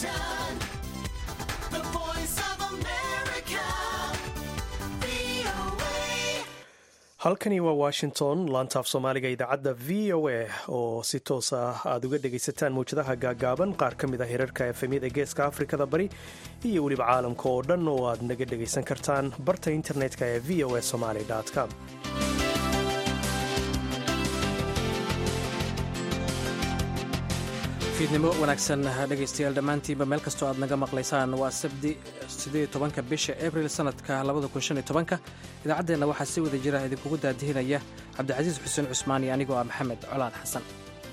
Washington, the voice of America, VOA. halkani waa washington laantaaf soomaaliga idaacadda v o a oo si toos ah aad uga dhegaysataan mawjadaha gaagaaban qaar ka mid ah hirarka efemyada geeska afrikada bari iyo weliba caalamka oo dhan oo aad naga dhegaysan kartaan barta internetka ee v o a somaly com fiidnimo wanaagsan dhegaystayaal dhammaantiinba meel kastoo aad naga maqlaysaan waa sabdi siddeed tobanka bisha abril sanadka labada kun shan iyo tobanka idaacaddeenna waxaa si wada jira idinkugu daadihinaya cabdicasiis xuseen cusmaan iyo anigoo ah maxamed colaad xasan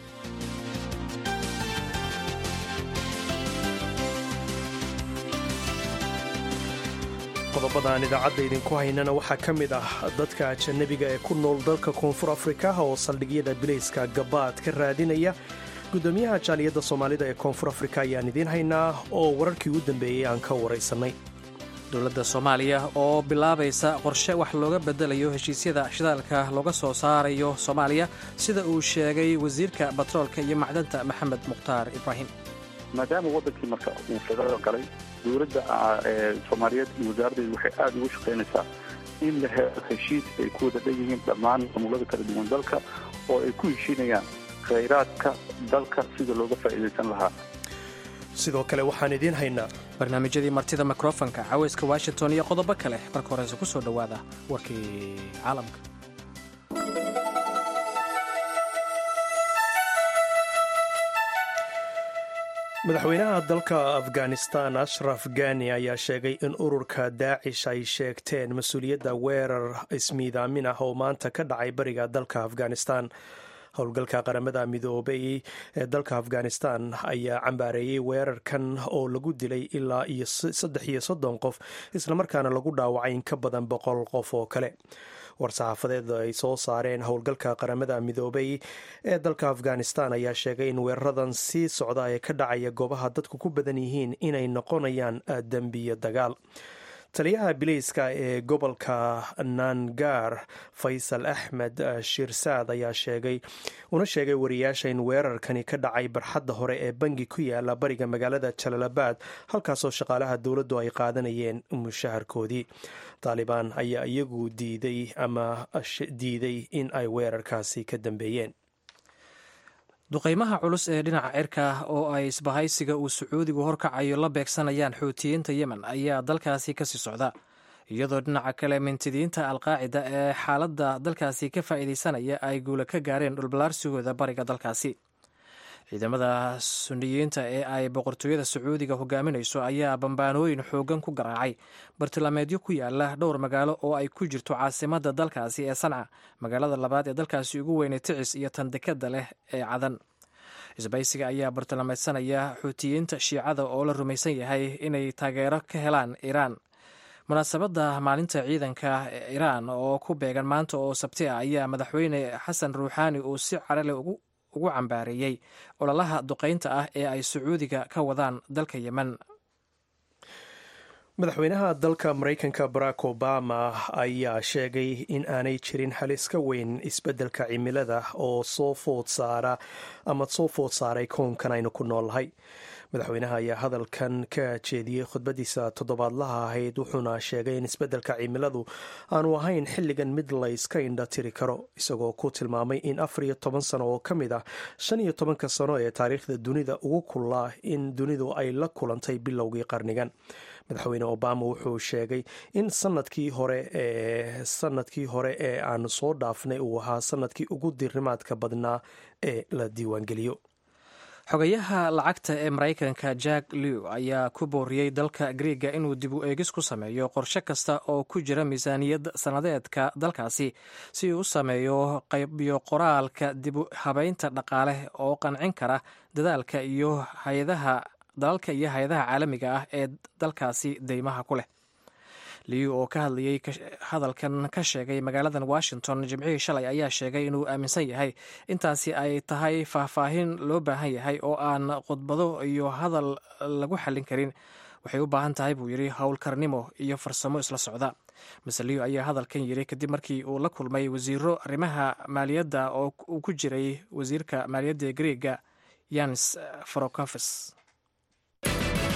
qodobadaan idaacadda idinku haynana waxaa ka mid ah dadka ajanabiga ee ku nool dalka koonfur afrika oo saldhigyada bilayska gabaad ka raadinaya gudoomiyaha jaaliyadda soomaalida ee koonfur afrika ayaan idiin haynaa oo wararkii ugu dambeeyey aan ka waraysanay dowladda soomaaliya oo bilaabaysa qorshe wax looga bedelayo heshiisyada shidaalka looga soo saarayo soomaaliya sida uu sheegay wasiirka batroolka iyo macdanta maxamed mukhtaar ibraahim maadaama wadankii marka uu federaal galay dowladda soomaaliyeed iyo wasaaraddeedu waxay aada ugu shaqaynaysaa in la helo heshiis ay ku wada dhan yihiin dhammaan maamulada kala duwan dalka oo ay ku heshiinayaan khayraadka dalka sida looga faa'iidaysan lahaa sidoo kale waxaan idiin haynaa barnaamijyadii martida mikrofonka caweyska washington iyo qodobo kale marka horeyse ku soo dhowaada warkii caalamka madaxweynaha dalka afghanistan ashraf gani ayaa sheegay in ururka daacish ay sheegteen mas-uuliyadda weerar ismiidaamin ah oo maanta ka dhacay bariga dalka afghanistan howlgalka qaramada midoobay ee dalka afghanistan ayaa cambaareeyey weerarkan oo lagu dilay ilaa iyo saddex iyo soddon qof islamarkaana lagu dhaawacay in ka badan boqol qof oo kale war-saxaafadeed ay soo saareen howlgalka qaramada midoobay ee dalka afghanistan ayaa sheegay in weeraradan sii socda ee ka dhacaya goobaha dadku ku badan yihiin inay noqonayaan dembiyo dagaal taliyaha bilayska ee gobolka nangar faysal axmed shirsaad ayaa sheegay una sheegay wariyaasha in weerarkani ka dhacay barxadda hore ee bangi ku yaala bariga magaalada jalalabaad halkaasoo shaqaalaha dowladdu ay qaadanayeen mushaharkoodii taalibaan ayaa iyagu diiday ama diiday in ay weerarkaasi ka dambeeyeen duqaymaha culus ee dhinaca cirka oo ay isbahaysiga uu sacuudigu horkacayo la beegsanayaan xuutiyiinta yemen ayaa dalkaasi kasii socda iyadoo dhinaca kale mintidiinta alqaacida ee xaaladda dalkaasi ka faa'iidaysanaya ay guula ka gaareen dhulballaarsigooda bariga dalkaasi ciidamada suniyiinta ee ay boqortooyada sacuudiga hogaaminayso ayaa bambaanooyin xoogan ku garaacay bartilmaameedyo ku yaala dhowr magaalo oo ay ku jirto caasimadda dalkaasi ee sanca magaalada labaad ee dalkaasi ugu weynay ticis iyo tan dekada leh ee cadan isbaysiga ayaa bartilmaameysanaya xuutiyiinta shiicada oo la rumaysan yahay inay taageero ka helaan iiraan munaasabadda maalinta ciidanka iiraan oo ku beegan maanta oo sabti ah ayaa madaxweyne xasan ruuxaani uu si carale ugu ugu cambaareeyey ololaha duqaynta ah ee ay sacuudiga ka wadaan dalka yemen madaxweynaha dalka maraykanka barack obama ayaa sheegay in aanay jirin halis ka weyn isbeddelka cimilada oo soo food saara ama soo food saaray koonkan aynu ku noolnahay madaxweynaha ayaa hadalkan ka jeediyey khudbadiisa toddobaadlaha ahayd wuxuuna sheegay in isbeddelka cimiladu aanu ahayn xilligan mid layska indha tiri karo isagoo ku tilmaamay in afar iyo toban sano oo ka mid ah shan iyo tobanka sano ee taariikhda dunida ugu kullaa in dunidu ay la kulantay bilowgii qarnigan madaxweyne obama wuxuu sheegay in sanadkii hore ee sanadkii hore ee aanu soo dhaafnay uu ahaa sanadkii ugu dirrimaadka badnaa ee la diiwaangeliyo xogayaha lacagta ee maraykanka jack lew ayaa ku booriyey dalka griega inuu dib u eegis ku sameeyo qorshe kasta oo ku jira miisaaniyad sannadeedka dalkaasi si uu u sameeyo qaybiyo qoraalka dib u habeynta dhaqaale oo qancin kara dadaalka iyo hay-adaha dalalka iyo hay-adaha caalamiga ah ee dalkaasi deymaha ku leh liu oo ka hadlayey hadalkan ka sheegay magaaladan washington jimcihii shalay ayaa sheegay inuu aaminsan yahay intaasi ay tahay faahfaahin loo baahan yahay oo aan khudbado iyo hadal lagu xallin karin waxay u baahan tahay buu yidhi howlkarnimo iyo farsamo isla socda mase liu ayaa hadalkan yidhi kadib markii uu la kulmay wasiiro arrimaha maaliyadda oo uu ku jiray wasiirka maaliyadda ee greega yanis farokofes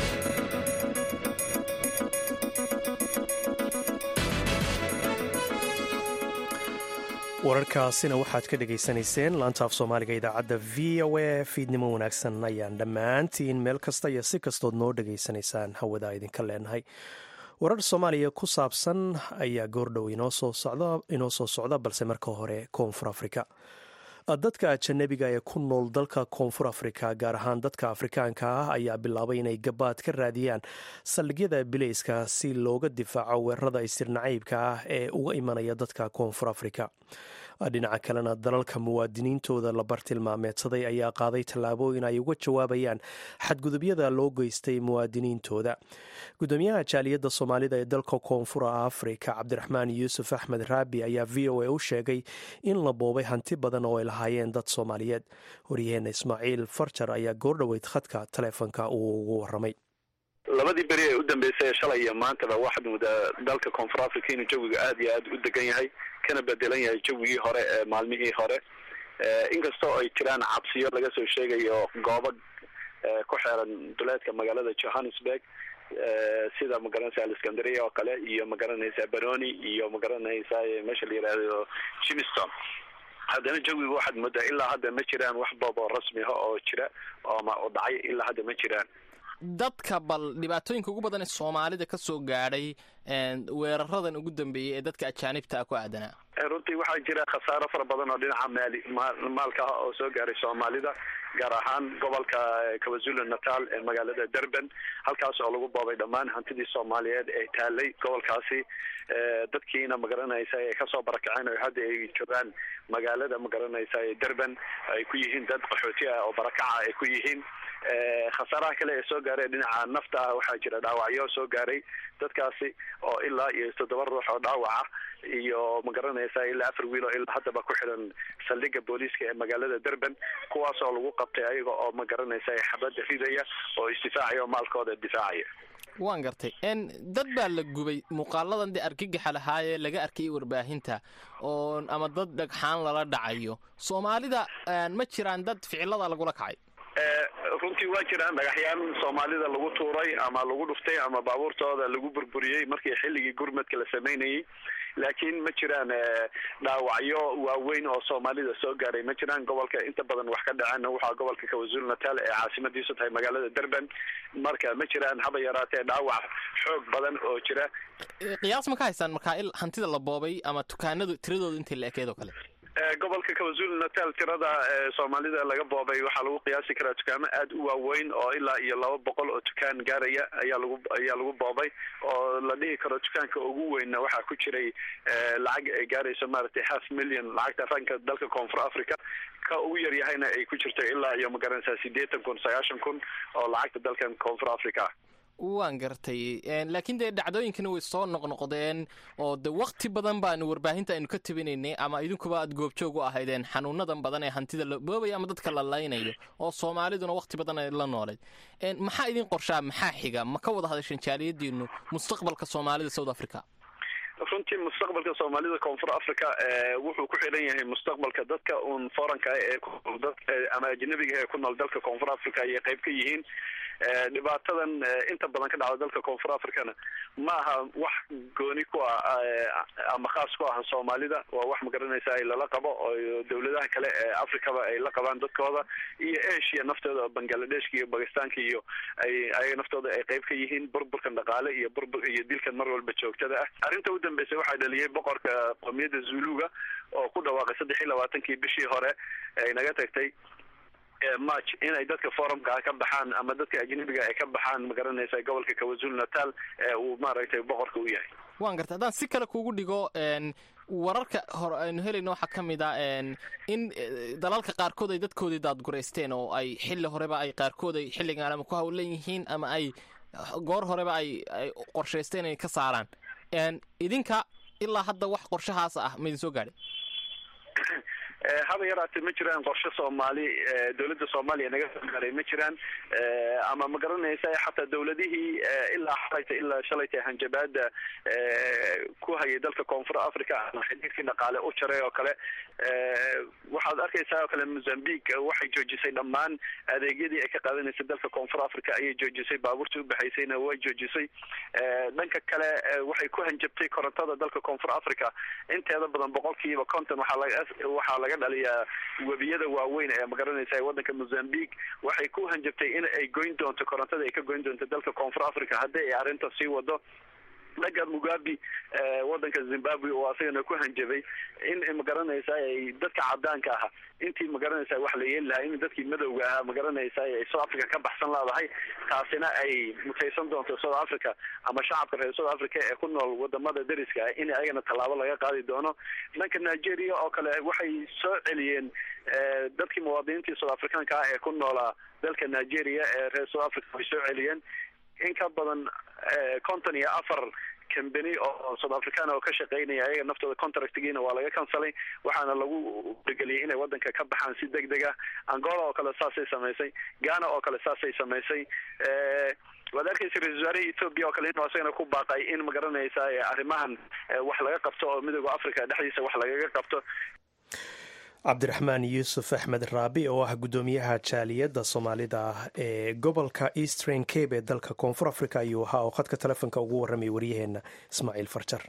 wararkaasina waxaad ka dhegaysanayseen laanta af soomaaliga idaacadda v o a fiidnimo wanaagsan ayaan dhammaantiin meel kasta iyo si kastood noo dhegaysanaysaan hawada idinka leenahay warar soomaaliya ku saabsan ayaa goordhow inoo soo socda balse marka hore koonfur afrika dadka ajanabiga ee ku nool dalka koonfur afrika gaar ahaan dadka afrikaanka ah ayaa bilaabay inay gabaad ka raadiyaan saldhigyada bileyska si looga difaaco weerarada istirnacaybka ah ee uga imanaya dadka koonfur afrika dhinaca kalena dalalka muwaadiniintooda la bartilmaameedsaday ayaa qaaday tallaabooyin ay uga jawaabayaan xadgudubyada loo geystay muwaadiniintooda gudoomiyaha jaaliyadda soomaalida ee dalka koonfur afrika cabdiraxmaan yuusuf axmed raabi ayaa v o a u sheegay in la boobay hanti badan oo ay lahaayeen dad soomaaliyeed waryaheena ismaaciil farjar ayaa goordhoweyd khadka taleefonka uu ugu waramay labadii beri ee u dambeysay shalay iyo maantaba waxaad moodaa dalka koonfur africa inuu jawiga aad iyo aad u degan yahay kana bedelan yahay jawigii hore ee maalmihii hore inkastoo ay jiraan cabsiyo laga soo sheegayo goobo ku xeeran duleedka magaalada johannesburg sida magaranaysa alexandria oo kale iyo magaranaysa baroni iyo magaranaysa meesha la yihahdo jimiston haddana jawiga waxaad moodaa ilaa hadda ma jiraan wax boobo rasmi ah oo jira ooma oo dhacay ilaa hadda ma jiraan dadka bal dhibaatooyinka ugu badan ee soomaalida ka soo gaadhay weeraradan ugu dambeeyey ee dadka ajaanibta ah ku aadanaa runtii waxaa jira khasaaro fara badan oo dhinaca maali maalka ah oo soo gaaray soomaalida gaar ahaan gobolka kawazulu natal ee magaalada durban halkaas oo lagu boobay dhammaan hantidii soomaaliyeed ee taalay gobolkaasi dadkiina magaranaysa ay kasoo barakaceen oo hadda ay joogaan magaalada magaranaysa durban ay ku yihiin dad qaxooti ah oo barakaca ay ku yihiin khasaaraha kale ee soo gaaray dhinaca nafta ah waxaa jira dhaawacyo soo gaaray dadkaasi oo ilaa iyo toddoba ruux oo dhaawaca iyo magaranaysa ilaa afar wiil oo ilaa haddaba ku xiran saldhiga booliiska ee magaalada durban kuwaas oo lagu qabtay ayaga oo magaranaysa xabadda ridaya oo isdifaacaya oo maalkooda difaacaya waan gartay dad baa la gubay muuqaaladan dee argagaxa lahaayee laga arkay warbaahinta oo ama dad dhagxaan lala dhacayo soomaalida ma jiraan dad ficilada lagula kacay runtii waa jiraan dhagaxyaan soomaalida lagu tuuray ama lagu dhuftay ama baabuurtooda lagu burburiyey markii xilligii gurmadka la samaynayey laakiin ma jiraan dhaawacyo waaweyn oo soomaalida soo gaaray ma jiraan gobolka inta badan wax ka dhaceen waxaa gobolka kawazulu natal ee caasimadiisu tahay magaalada durban marka ma jiraan haba yaraatee dhaawac xoog badan oo jira qiyaas ma ka haysaan markaa il hantida la boobay ama dukaanadu tiradooda intii la ekeed oo kale gobolka kawazulu natal tirada soomaalida laga boobay waxaa lagu qiyaasi karaa dukaamo aad u waaweyn oo ilaa iyo laba boqol oo dukaan gaaraya ayaa lagu ayaa lagu boobay oo la dhihi karo dukaanka ugu weynna waxaa ku jiray lacag ay gaarayso maaragtay half million lacagta ranka dalka koonfur africa ka ugu yaryahayna ay ku jirto ilaa iyo magaranaysaa sideetan kun sagaashan kun oo lacagta dalkan koonfur africa ah waan gartay laakiin dee dhacdooyinkana way soo noqnoqdeen oo de wakti badan baanu warbaahinta aynu ka tabinaynay ama idinkuba aad goobjoog u ahaydeen xanuunadan badan ee hantida la boobaya ama dadka la laynayo oo soomaaliduna wakti badan ay la noolayd maxaa idin qorshaa maxaa xiga ma ka wada hadasheen jaaliyadiinu mustaqbalka soomaalida south africa runtii mustaqbalka soomaalida koonfur africa wuxuu ku xidhan yahay mustaqbalka dadka uun foranka ee ama ajnabiga ee ku nool dalka koonfur africa ayay qayb ka yihiin dhibaatadan inta badan ka dhacda dalka koonfur africana ma aha wax gooni ku ah ama khaas ku ah soomaalida waa wax magaranaysa ay lala qabo oo dawladaha kale ee africaba ay la qabaan dadkooda iyo asia naftooda bangladeshka iyo bakistanka iyo ay ayaga naftooda ay qayb ka yihiin burburkan dhaqaale iyo burbur iyo dilkan mar walba joogtada ah arrinta u dambeysay waxaa dhaliyay boqorka qoomiyadda zuluga oo ku dhawaaqay saddex iyo labaatankii bishii hore ay naga tagtay march inay dadka forumka ka baxaan ama dadka ajnabiga ay ka baxaan magaranaysa gobolka kawazulu natal ee uu maaragtay boqorka u yahay waan gartay haddaan si kale kugu dhigo wararka hore aynu helayno waxaa ka mid ah in dalalka qaarkood ay dadkoodii daadguraysteen oo ay xilli horeba ay qaarkood ay xilligan ama ku hawlan yihiin ama ay goor horeba ay ay qorshaysteen inay ka saaraan idinka ilaa hadda wax qorshahaas ah ma idin soo gaadhay haba yaraatee ma jiraan qorshe soomaali dowladda soomaaliya naga soomaaliya ma jiraan ama ma garanaysa xataa dowladihii ilaa xalayta ilaa shalayta hanjabaada ku hayay dalka koonfur africa ama xidhiirkii dhaqaale u jaray oo kale waxaad arkaysaa oo kale mozambique waxay joojisay dhammaan adeegyadii ay ka qaadanaysay dalka koonfur africa ayay joojisay baabuurtii ubaxaysayna way joojisay dhanka kale waxay ku hanjabtay korontada dalka koonfur africa inteeda badan boqolkiiba conton waxaa laga waxaa laga dhaliyaa webiyada waaweyn ee magaranaysa wadanka mozambique waxay ku hanjabtay in ay goyn doonto korontada ay ka goyn doonto dalka koonfur africa haddii ay arrinta sii wado dhanka mugabe wadanka zimbabwe oo asagana ku hanjabay in magaranaysa ay dadka cadaanka aha intii magaranaysa wax la yeeli lahaa in dadkii madowga ahaa magaranaysa ay south africa ka baxsan leedahay taasina ay mutaysan doonto south africa ama shacabka reer south africa ee ku nool wadamada dariska ah in ayagana tallaabo laga qaadi doono dhanka nigeria oo kale waxay soo celiyeen dadkii muwaadiniintii south africaanka ah ee ku noolaa dalka nigeria ee reer south africa way soo celiyeen in ka badan konton iyo afar cambany oo south african oo ka shaqeynaya ayaga naftooda contractgiina waa laga cancelay waxaana lagu dhigeliyay inay wadanka ka baxaan si deg deg ah angola oo kale saasay samaysay ghana oo kale saasay samaysay waad arkaysa ra-isul wasaaraha ethoopia oo kale inuu asagana ku baaqay in magaranaysa arrimahan wax laga qabto oo midooda africa dhexdiisa wax lagaga qabto cabdiraxmaan yuusuf axmed raabi oo ah guddoomiyaha jaaliyadda soomaalida ah ee gobolka eastern cabe ee dalka koonfur africa ayuu ahaa oo khadka telefoonka ugu warramay waryaheena ismaaciil farjar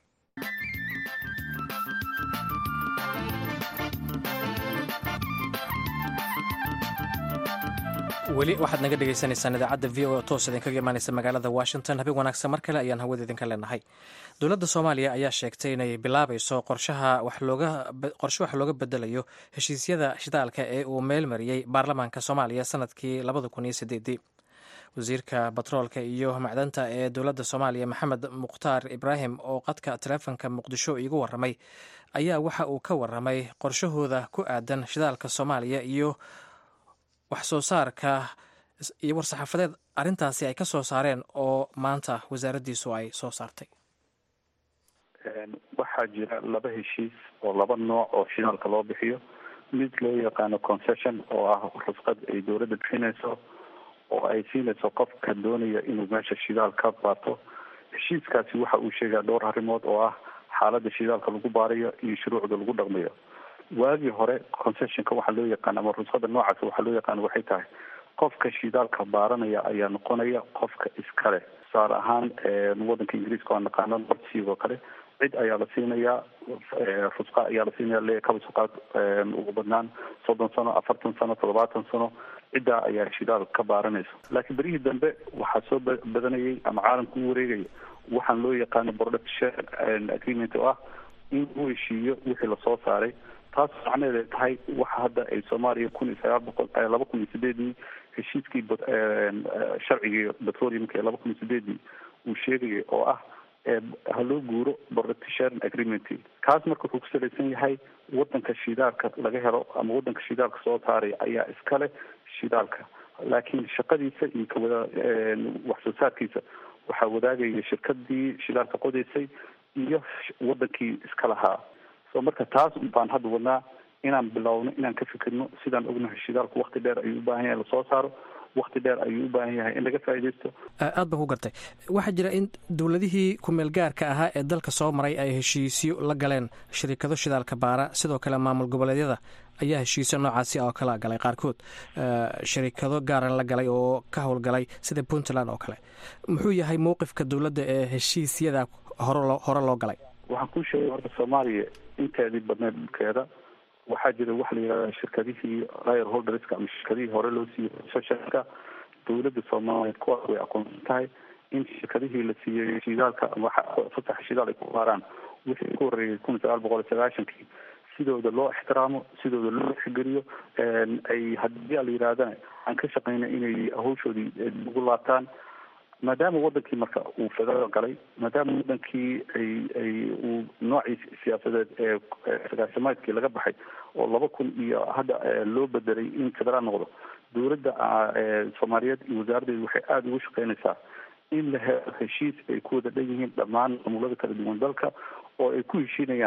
weli waxaad naga dhegeysaneysaan idaacadda v o toos idinkaga imaaneysa magaalada washington habeen wanaagsan mar kale ayaan hawada idinka leenahay dowladda soomaaliya ayaa sheegtay inay bilaabayso qorshaha qorshe wax looga bedelayo heshiisyada shidaalka ee uu meel mariyey baarlamaanka soomaaliya sanadkii labada kun iyo sideedii wasiirka batroolka iyo macdanta ee dowladda soomaaliya maxamed mukhtaar ibraahim oo qadka taleefonka muqdisho iigu waramay ayaa waxa uu ka waramay qorshahooda ku aadan shidaalka soomaaliya iyo wax soo saarka iyo war-saxaafadeed arrintaasi ay ka soo saareen oo maanta wasaaraddiisu ay soo saartay waxaa jira laba heshiis oo laba nooc oo shidaalka loo bixiyo mid loo yaqaano concession oo ah rusqad ay dowladda bixinayso oo ay siinayso qofka doonaya inuu meesha shidaal ka baato heshiiskaasi waxa uu sheegaa dhowr arrimood oo ah xaaladda shidaalka lagu baarayo iyo shuruucda lagu dhaqmayo waagii hore concessionka waxaa loo yaqaan ama rusqada noocaas waxaa loo yaqaan waxay tahay qofka shidaalka baaranaya ayaa noqonaya qofka iskale tusaale ahaan wadanka ingiriiska waa naqaano nordsea oo kale cid ayaa la siinayaa rusqa ayaa la siinaya le kabasuqaad ugu badnaan soddon sano afartan sano toddobaatan sano ciddaa ayaa shidaal ka baaranaysa laakiin berihii dambe waxaa soo badanayay ama caalamka u wareegaya waxaan loo yaqaano production agreement oo ah in uu heshiiyo wixii lasoo saaray taas macnaheed ay tahay waxa hadda ay soomaaliya kun iyo sagaal boqol laba kun iyo sideedii heshiiskii sharcigii petroleumka ee laba kun iyo sideedii uu sheegayay oo ah ha loo guuro production agreement kaas marka wuxuu ku salaysan yahay wadanka shidaalka laga helo ama wadanka shidaalka soo saaraya ayaa iskale shidaalka laakiin shaqadiisa iyo kawada wax soo saarkiisa waxaa wadaagaya shirkadii shidaalka qodaysay iyo wadankii iska lahaa so marka taas baan hadda wadnaa inaan bilowno inaan ka fikirno sidaan ognahay shidaalku wakti dheer ayuu u baahan yahay lasoo saaro wakti dheer ayuu u baahan yahay in laga faaidaysto aad baan ku gartay waxaa jira in dowladihii kumeel gaarka ahaa ee dalka soo maray ay heshiisyo la galeen shirikado shidaalka baara sidoo kale maamul goboleedyada ayaa heshiisyo noocaasi oo kala galay qaarkood shirikado gaara la galay oo ka howlgalay sida puntland oo kale muxuu yahay mowqifka dowladda ee heshiisyada hore hore loo galay waxaan kuu sheegay horta soomaaliya inteedii badneed dhulkeeda waxaa jira waxa la yidhahda shirkadihii lir holderska ama shirkadihii hore loo siiyey concessionka dowladda soomaaliyeed kuwaas way aqoonsan tahay in shirkadihii la siiyey shidaalka ama fasaxa shidaal ay ku baaraan wixii ku horreeyay kun iyo sagaal boqol iyo sagaashankii sidooda loo ixtiraamo sidooda loo xigeliyo ay haddii la yidhahdana aan ka shaqeyna inay hawshoodii ugu laabtaan maadaama wadankii marka uu federaal galay maadaama wadankii ay ay uu noocii siyaasadeed ee sagaashamaadkii laga baxay oo laba kun iyo hadda loo bedelay in federaal noqdo dowladda soomaaliyeed iyo wasaaraddeedu waxay aada ugu shaqeynaysaa in la helo heshiis ay ku wada dhan yihiin dhammaan maamulada kala duwan dalka oo ay ku heshiinayaan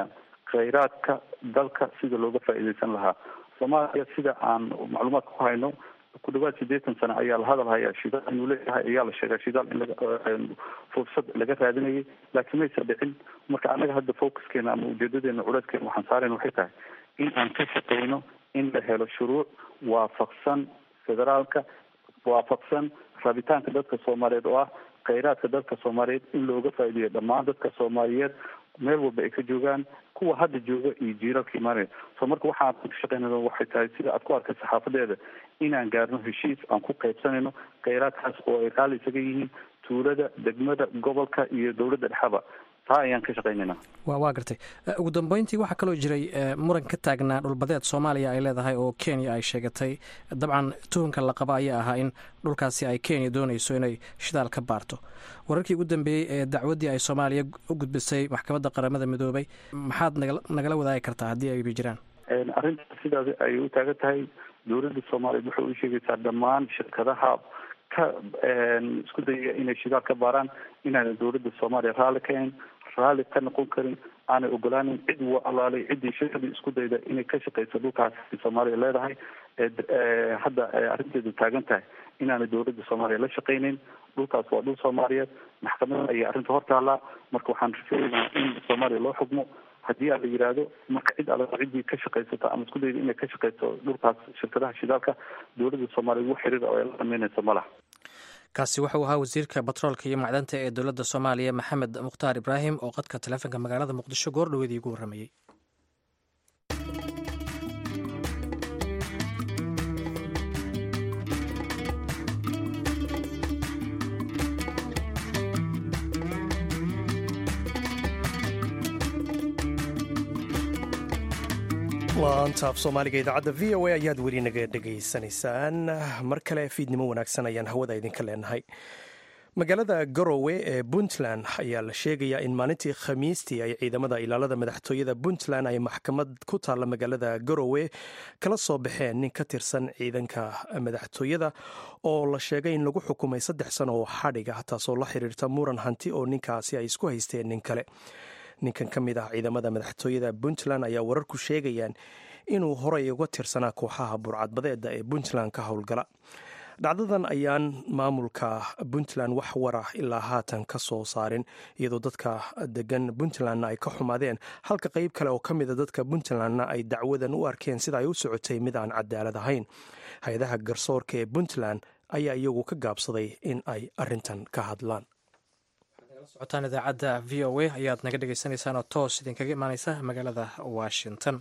khayraadka dalka sida looga faa'iidaysan lahaa soomaaliya sida aan macluumaadka ku hayno ku dhawaad sideetan sano ayaa la hadal hayaa shidaal inuu leeyahay ayaa la sheegaa shidaal in laga fursad laga raadinayay laakiin maysa dhicin marka annaga hadda focuskeena ama ujeedadeena culeyskeena waxaan saarayna waxay tahay in aan ka shaqeyno in la helo shuruuc waafaqsan federaalka waafaqsan rabitaanka dadka soomaaliyeed oo ah khayraadka dadka soomaaliyeed in looga faa'iideeyo dhammaan dadka soomaaliyeed meel walba ay ka joogaan kuwa hadda jooga iyo jiiralka imaanaya so marka waxaan ka shaqeynayno waxay tahay sida aad ku arkay saxaafadeeda inaan gaarno heshiis aan ku qaybsanayno khayraadkaas oo ay qaali isaga yihiin tuulada degmada gobolka iyo dowladda dhexaba taa ayaan ka shaqeynayna wa waa gartay ugu dambeyntii waxaa kaloo jiray muran ka taagnaa dhulbadeed soomaaliya ay leedahay oo kenya ay sheegatay dabcan tuhunka la qaba ayaa ahaa in dhulkaasi ay kenya doonayso inay shidaal ka baarto wararkii ugu dambeeyey ee dacwaddii ay soomaaliya u gudbisay maxkamadda qaramada midoobay maxaad naga nagala wadaagi kartaa haddii ayba jiraan arrintaas sidaas ay u taagan tahay dowladda soomaaliyeed waxay u sheegaysaa dhammaan shirkadaha ka isku dayaya inay shidaal ka baaraan inaana dowladda soomaaliya raalli ka ahayn raalli ka noqon karin aanay ogolaanin cid wa alaalay ciddii shirkadii isku dayda inay ka shaqeyso dhulkaas soomaaliya leedahay hadda arrinteedu taagan tahay inaanay dowladda soomaaliya la shaqeyneyn dhulkaas waa dhul soomaaliyeed maxkamada ayaa arrinta hortaallaa marka waxaan rafeynaa in soomaaliya loo xugmo haddii a la yidhaahdo marka cid alla ciddii ka shaqaysata ama isku dayda inay ka shaqeyso dhulkaas shirkadaha shidaalka dowladda soomaaliya wax xiriir oo ay la dhameynaysa ma laha kaasi wuxuu ahaa wasiirka batroolka iyo macdanta ee dowladda soomaaliya maxamed mukhtaar ibraahim oo qadka taleefonka magaalada muqdisho goor dhaweedii ugu warramayey laanta af soomaaliga idaacadda v o a ayaad weli naga dhegaysanaysaan mar kale fiidnimo wanaagsan ayaan hawada idinka leenahay magaalada garowe ee puntland ayaa la sheegayaa in maalintii khamiistii ay ciidamada ilaalada madaxtooyada puntland ay maxkamad ku taalla magaalada garowe kala soo baxeen nin ka tirsan ciidanka madaxtooyada oo la sheegay in lagu xukumay saddex sano oo xadhig ah taasoo la xiriirta muran hanti oo ninkaasi ay isku haysteen nin kale ninkan ka mid ah ciidamada madaxtooyada puntland ayaa wararku sheegayaan inuu horey uga tirsanaa kooxaha burcadbadeeda ee puntland ka howlgala dhacdadan ayaan maamulka puntland wax wara ilaa haatan ka soo saarin iyadoo dadka degan puntlandna ay ka xumaadeen halka qeyb kale oo ka mida dadka puntlandna ay dacwadan u arkeen sida ay u socotay mid aan cadaalad ahayn hay-adaha garsoorka ee puntland ayaa iyagu ka gaabsaday in ay arintan ka hadlaan socotaan idaacadda v o a ayaad naga dhegeysaneysaan oo toos idinkaga imaaneysa magaalada washington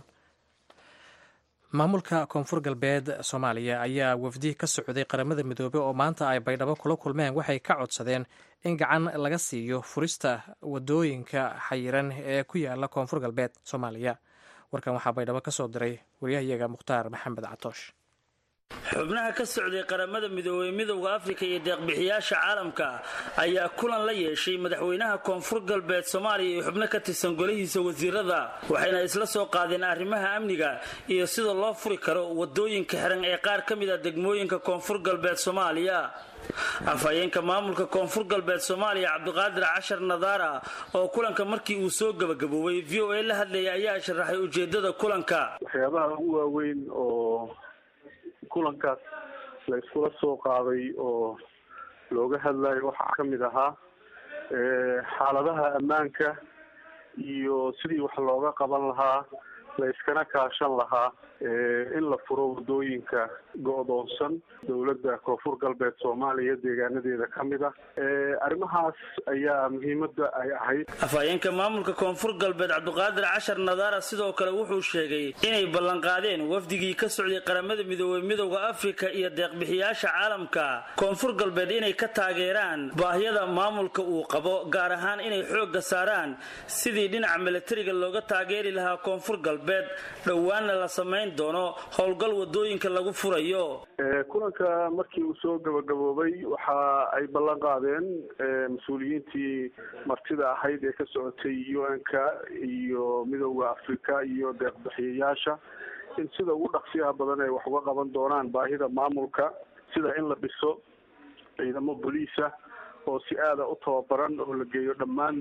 maamulka koonfur galbeed soomaaliya ayaa wafdi ka socday qaramada midoobey oo maanta ay baydhabo kula kulmeen waxay ka codsadeen in gacan laga siiyo furista wadooyinka xayiran ee ku yaala koonfur galbeed soomaaliya warkan waxaa baydhabo ka soo diray waryahayaga mukhtaar maxamed catoosh xubnaha ka socday qaramada midoobey midowda afrika iyo deeqbixiyaasha caalamka ayaa kulan la yeeshay madaxweynaha koonfur galbeed soomaaliya iyo xubno ka tirsan golihiisa wasiirada waxayna isla soo qaadeen arrimaha amniga iyo sida loo furi karo wadooyinka xiran ee qaar ka mid a degmooyinka koonfur galbeed soomaaliya afhayeenka maamulka koonfur galbeed soomaaliya cabdiqaadir cashar nadaara oo kulanka markii uu soo gabagaboobay v o a la hadlayay ayaa sharaxay ujeedada kulanka waxyaabaha ugu waaweyn oo kulankaas la iskula soo qaaday oo looga hadlayo waxaa ka mid ahaa xaaladaha ammaanka iyo sidii wax looga qaban lahaa la iskana kaashan lahaa in la furo wadooyinka go-doonsan dowladda koonfur galbeed soomaaliya deegaanadeeda ka mid ah arrimahaas ayaa muhiimada ay ahayd afhayeenka maamulka koonfur galbeed cabdiqaadir cashar nadaara sidoo kale wuxuu sheegay inay ballanqaadeen wafdigii ka socday qaramada midoobey midowda afrika iyo deeqbixiyaasha caalamka koonfur galbeed inay ka taageeraan baahyada maamulka uu qabo gaar ahaan inay xoogga saaraan sidii dhinaca milatariga looga taageeri lahaa koonfur galbeed dhowaanna la samayn doono howlgal wadooyinka lagu furayo kulanka markii uu soo gabagaboobay waxa ay ballan qaadeen mas-uuliyiintii martida ahayd ee ka socotay u n-ka iyo midowda afrika iyo deeqbixiyayaasha in sida ugu dhaqsiyaha badan ay wax uga qaban doonaan baahida maamulka sida in la dhiso ciidamo boliisa oo si aada u tababaran oo la geeyo dhammaan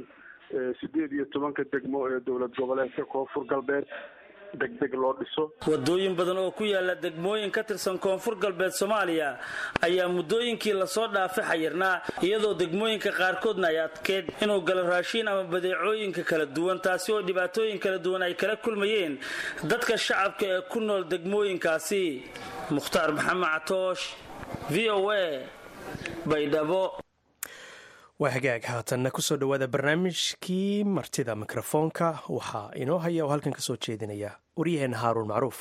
sideed iyo tobanka degmo ee dowlad goboleedka koonfur galbeed deg deg loo dhiso wadooyin badan oo ku yaala degmooyin ka tirsan koonfur galbeed soomaaliya ayaa muddooyinkii lasoo dhaafay xayirnaa iyadoo degmooyinka qaarkoodna ay adkeed inuu galo raashiin ama badeecooyinka kala duwan taasi oo dhibaatooyin kala duwan ay kala kulmayeen dadka shacabka ee ku nool degmooyinkaasi mukhtaar maxamed catoosh v o a baydhabo waa hagaag haatanna kusoo dhowaada barnaamijkii martida mikrofoonka waxaa inoo haya oo halkan ka soo jeedinaya waryaheenna haaruun macruuf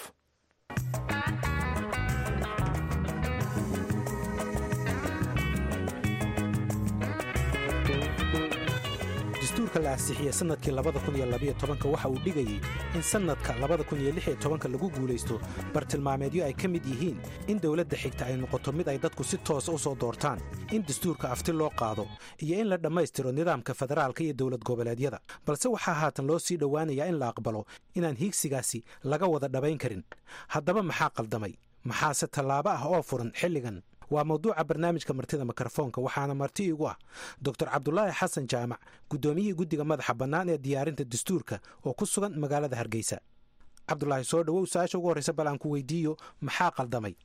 dastuurka la ansixiyey sannadkii waxa uu dhigayey in sannadka lagu guulaysto bartilmaameedyo ay ka mid yihiin in dowladda xigta ay noqoto mid ay dadku si toosa u soo doortaan in dastuurka afti loo qaado iyo in la dhammaystiro nidaamka federaalka iyo dowlad goboleedyada balse waxaa haatan loo sii dhowaanayaa in la aqbalo inaan hiigsigaasi laga wada dhabayn karin haddaba maxaa qaldamay maxaase tallaabo ah oo furan xilligan waa mawduuca barnaamijka martida mikrofoonka waxaana marti igu ah doctor cabdulaahi xasan jaamac guddoomiyihii guddiga madaxa bannaan ee diyaarinta dastuurka oo ku sugan magaalada hargeysa cabdulaahi soo dhowow su-aasha ugu horreysa bal aan ku weydiiyo maxaa qaldamay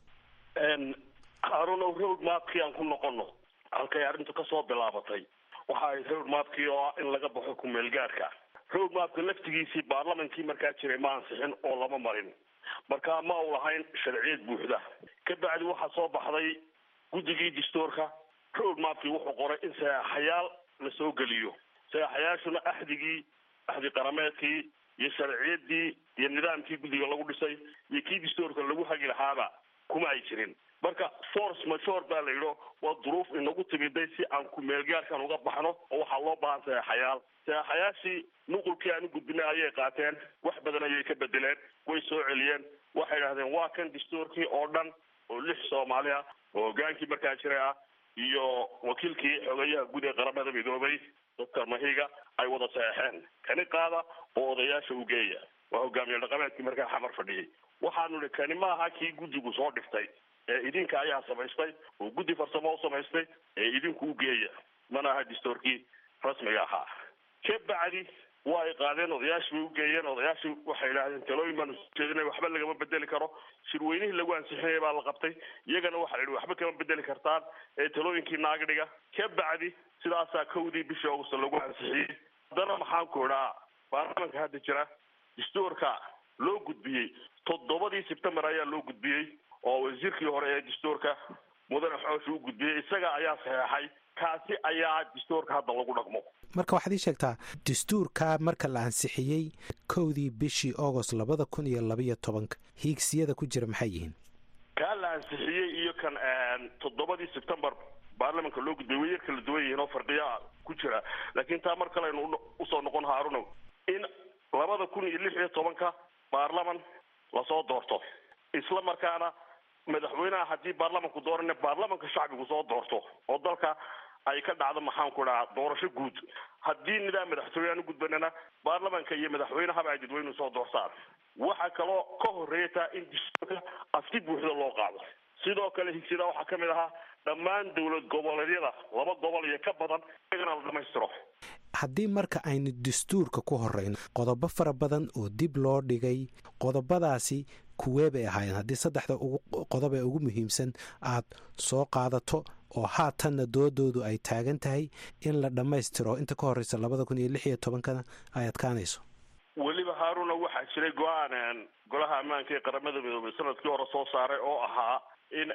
haarunow road maapkii aan ku noqono halkay arrintu ka soo bilaabatay waxa ahayd road maapkii oo ah in laga baxo kumeelgaarka road maapka laftigiisii baarlamankii markaa jiray ma ansixin oo lama marin markaa ma u lahayn sharciyad buuxda ka bacdi waxaa soo baxday guddigii dastuurka road maapkii wuxuu qoray in saxaxayaal la soo geliyo saxaxayaashuna axdigii axdi qarameedkii iyo sharciyadii iyo nidaamkii guddiga lagu dhisay iyo kii dastuurka lagu hagi lahaaba kuma ay jirin marka force major baa la yidho waa duruuf inagu timiday si aan kumeelgaarkan uga baxno oo waxaa loo baahan saxaxayaal saxaxayaashii nuqulkii aan u gudbinay ayay qaateen wax badan ayay ka bedeleen way soo celiyeen waxay idhahdeen waa kan dastuurkii oo dhan oo lix soomaali ah oo hogaankii markaa jiray ah iyo wakiilkii xogeyaha guud ee qaramada midoobay doctor mahiga ay wada saxeexeen kani qaada oo odayaasha u geeya waa hogaamiye dhaqameedkii markaa xamar fadhiyay waxaanu ihi kani maaha kii guddigu soo dhiftay ee idinka ayaa samaystay oo guddi farsamo u samaystay ee idinku u geeya mana aha dastuurkii rasmiga ahaa ka bacdi waa ay qaadeen odayaashii bay ugeeyeen odayaashii waxay idhahdeen talooyin baanu soo jeedinay waxba lagama bedeli karo shirweynihii lagu ansixinaya baa la qabtay iyagana waxaa la yidhi waxba kama bedeli kartaan ee talooyinkii naaga dhiga ka bacdi sidaasaa kowdii bishii augusta lagu ansixiyey haddana maxaan ku idhaa baarlamanka hadda jira dastuurka loo gudbiyey toddobadii sebtembar ayaa loo gudbiyey oo wasiirkii hore ee dastuurka mudane xoosha u gudbiyey isaga ayaa saxeexay kaasi ayaa dastuurka hadda lagu dhaqmo marka waxaad ii sheegtaa dastuurka marka la ansixiyey kowdii bishii agost labada kun iyo labaiyo tobanka hiigsiyada ku jira maxay yihiin kaa la ansixiyey iyo kan toddobadii sebtembar baarlamanka loo gudbiyay way yar kala duwan yihiin oo farqiya ku jira laakiin taa mar kaleaynu usoo noqon haarunow in labada kun iyo lix iyo tobanka baarlaman lasoo doorto isla markaana madaxweynaha haddii baarlamanku doorana baarlamanka shacbigu soo doorto oo dalka ay ka dhacdo maxaan ku dhahaa doorasho guud haddii nidaam madaxtooye aan u gudbanana baarlamanka iyo madaxweynehaba ay dadweynuhu soo doortaan waxaa kaloo ka horeeyataa in dastuurka afti buuxda loo qaado sidoo kale higsida waxaa ka mid ahaa dhammaan dowlad goboleedyada laba gobol iyo ka badan iyagana la dhamaystiro haddii marka aynu dastuurka ku horeyno qodobo fara badan oo dib loo dhigay qodobadaasi kuwee bay ahaayeen haddii saddexda qodob ee ugu muhiimsan aad soo qaadato oo haatanna doodoodu ay taagan tahay in la dhammaystiro inta ka horeysa labada kun iyo lix iyo tobankana ay adkaanayso weliba haaruna waxaa jiray go-aan golaha ammaanka ee qaramada midoobay sanadkii hore soo saaray oo ahaa in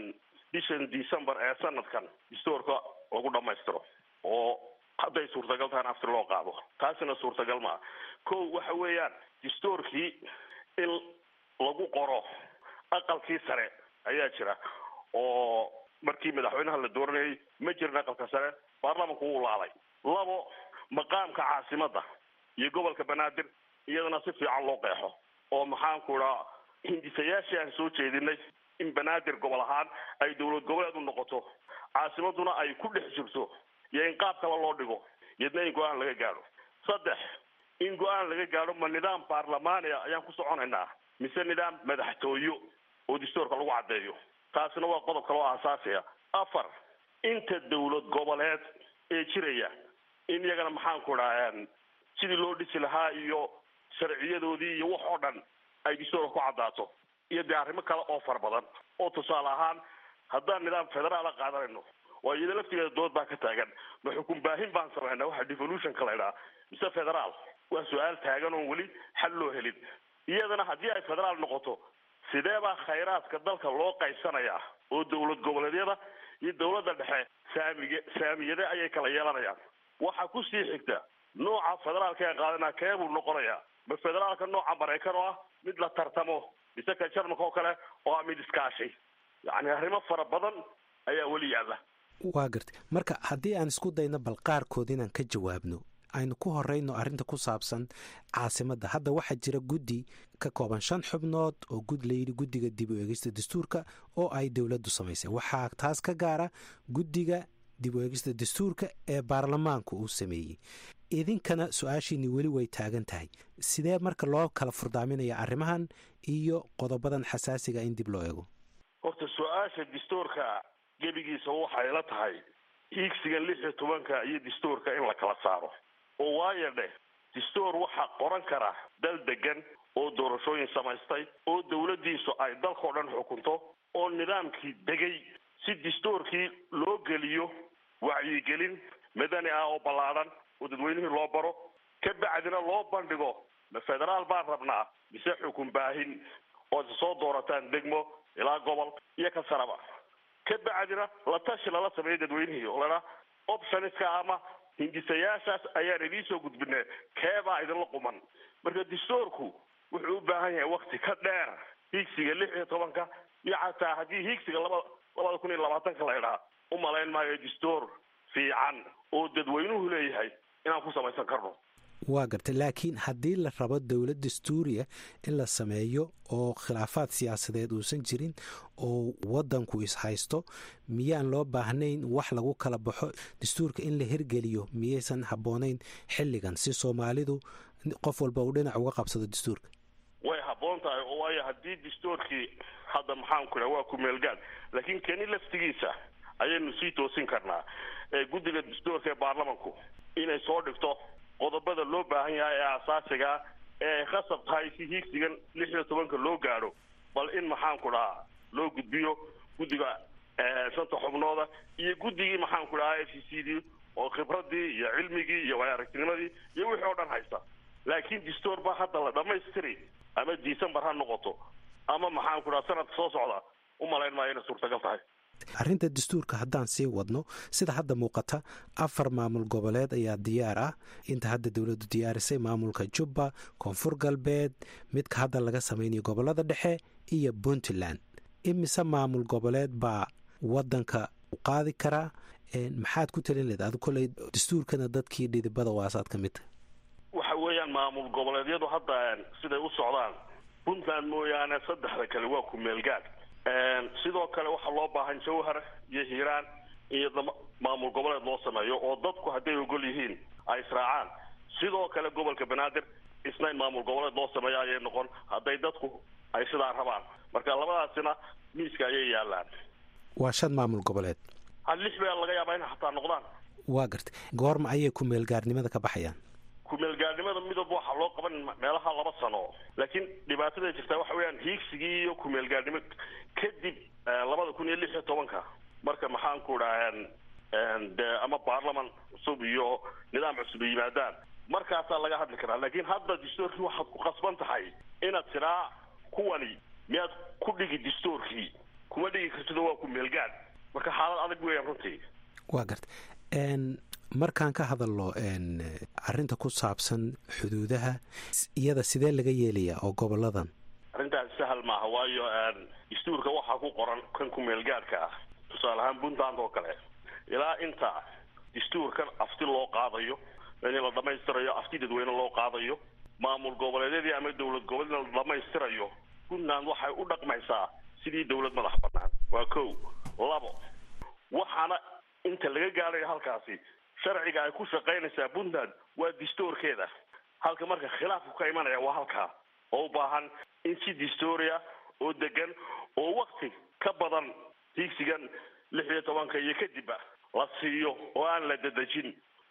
bishan december ee sanadkan dastuurka lagu dhammaystiro oo hadday suurtagal tahan afti loo qaado taasina suurtagal maa ko waxa weeyaan dastuurkii in lagu qoro aqalkii sare ayaa jira oo markii madaxweynaha la dooranayay ma jirin aqalka sare baarlamanku wuu laalay labo maqaamka caasimadda iyo gobolka banaadir iyadana si fiican loo qeexo oo maxaanku idhaa hindisayaashii aan soo jeedinay in banaadir gobol ahaan ay dowlad goboleed u noqoto caasimaduna ay ku dhex jirto iyo in qaab kale loo dhigo iyadna in go-aan laga gaadho saddex in go-aan laga gaadho ma nidaam baarlamaania ayaan ku soconaynaa mise nidaam madaxtooyo oo dastuurka lagu caddeeyo taasina waa qodob kale oo aasaasiya afar inta dowlad goboleed ee jiraya in iyagana maxaanku dhaha sidii loo dhisi lahaa iyo sharciyadoodii iyo wax oo dhan ay dastuurka ku caddaato iyo dee arrimo kale oo fara badan oo tusaale ahaan haddaan nidaam federaala qaadanayno waa iyada laftigeeda dood baa ka taagan ma xukun baahin baan samaynaa waxa devolutionka la idhaha mise federaal waa su-aal taagan oon weli xal loo helin iyadana haddii ay federaal noqoto sidee baa khayraadka dalka loo qaysanayaa oo dowlad goboleedyada iyo dowladda dhexe saamige saamiyade ayay kala yeelanayaan waxaa kusii xigta nooca federaalka ee qaadanaa kee buu noqonayaa ma federaalka nooca maraykan oo ah mid la tartamo mise ka jarmalka oo kale oo ah mid iskaashi yacni arrimo fara badan ayaa weli yaalla waa gartay marka haddii aan isku dayno bal qaarkood inaan ka jawaabno aynu ku horeyno arrinta ku saabsan caasimadda hadda waxaa jira guddi ka kooban shan xubnood oo gud layidhi guddiga dib u eegista dastuurka oo ay dowladdu samaysay waxaa taas ka gaara guddiga dib u eegista dastuurka ee baarlamaanku uu sameeyey idinkana su-aashiini weli way taagan tahay sidee marka loo kala furdaaminaya arrimahan iyo qodobadan xasaasiga in dib loo eego horta su-aasha dastuurka gebigiisa waxay la tahay hiigsigan lix iyo tobanka iyo dastuurka in la kala saaro oo waayo dheh dastuur waxaa qoran kara dal degan oo doorashooyin samaystay oo dowladdiisu ay dalkao dhan xukunto oo nidaamkii degay si dastuurkii loo geliyo wacyigelin madani ah oo ballaadhan oo dadweynihii loo baro ka bacdina loo bandhigo ma federaal baan rabnaa mise xukun baahin oo isa soo doorataan degmo ilaa gobol iyo ka saraba ka bacdina la tashi lala sameeyo dadweynihii oo ladhaa optioniska ama hindisayaashaas ayaan idiin soo gudbinay keebaa idinla quman marka dastuurku wuxuu u baahan yahay wakti ka dheer hiigsiga lix iyo tobanka iyo xataa haddii hiigsiga laba labada kun iyo labaatanka la idhaa u malayn maayo dastuur fiican oo dadweynuhu leeyahay inaan ku samaysan karno waa gartay laakiin haddii la rabo dowlad dastuuriya in la sameeyo oo khilaafaad siyaasadeed uusan jirin oo wadanku ishaysto miyaan loo baahnayn wax lagu kala baxo dastuurka in la hirgeliyo miyaysan habboonayn xilligan si soomaalidu qof walba uu dhinac uga qabsado dastuurka way habboon tahay oo waayo haddii dastuurkii hadda maxaanku idhaha waa ku-meelgaad laakiin keni laftigiisa ayaynu sii toosin karnaa ee guddiga dastuurka ee baarlamanku inay soo dhigto qodobada loo baahan yahay ee asaasigaa ee ay khasab tahay si hiigsigan lix iyo tobanka loo gaadho bal in maxaanku dhahaa loo gudbiyo guddiga shanta xubnooda iyo guddigii maxaanku dhahaa f c c d oo khibradii iyo cilmigii iyo waayaragtinimadii iyo wixii oo dhan haysta laakiin dastuur ba hadda la dhamaystiri ama december ha noqoto ama maxaanku dhaha sanadka soo socda u malayn maayo inay suurtagal tahay arrinta dastuurka haddaan sii wadno sida hadda muuqata afar maamul goboleed ayaa diyaar ah inta hadda dowladdu diyaarisay maamulka jubba koonfur galbeed midka hadda laga samaynayo gobolada dhexe iyo puntland imise maamul goboleed baa wadanka qaadi karaa maxaad ku talin leed adu koley dastuurkana dadkii dhidibada waasaad ka mid tahay waxa weeyaan maamul goboleedyadu hadda siday u socdaan puntland mooyaane saddexda kale waa ku-meelgaad sidoo kale waxaa loo baahan jawhar iyo hiiraan iyo maamul goboleed loo sameeyo oo dadku hadday ogol yihiin ay israacaan sidoo kale gobolka banaadir isna in maamul goboleed loo sameeyo ayay noqon hadday dadku ay sidaa rabaan marka labadaasina miiska ayay yaalaan waa shan maamul goboleed ha lix baa laga yaabaa inay xataa noqdaan waa gartay goorma ayay ku-meelgaarnimada ka baxayaan ku-meelgaarnimada midab waxaa loo qaban meelaha laba sano laakiin dhibaatada jirtaa waxa weeyaan hiigsigii iyo ku-meelgaarnimo kadib labada kun iyo lix iyo tobanka marka maxaanku dhaha de ama baarlaman cusub iyo nidaam cusub yimaadaan markaasaa laga hadli karaa laakiin hadda dastuurkii waxaad ku qasban tahay inaad tiraa kuwani miyaad ku dhigi dastuurkii kuma dhigi kartido waa ku-meelgaad marka xaalad adag weeyaan runtii waa garta markaan ka hadalno arinta ku saabsan xuduudaha iyada sidee laga yeelayaa oo goboladan arrintaas sahal maaha waayo dastuurka waxaa ku qoran kan ku-meelgaadhka ah tusaale ahaan puntland oo kale ilaa inta dastuurkan afti loo qaadayo in la dhamaystirayo afti dadweyne loo qaadayo maamul goboleedyadii ama dowlad goboleedna la dhamaystirayo puntland waxay u dhaqmaysaa sidii dowlad madax banaan waa ko labo waxaana inta laga gaadhayo halkaasi sharciga ay ku shaqaynaysaa puntland waa dastuurkeeda halka marka khilaafku ka imanaya waa halkaa oo u baahan in si dastuuria oo degan oo wakti ka badan hiigsigan lix iyo tobanka iyo kadibba la siiyo oo aan la dadejin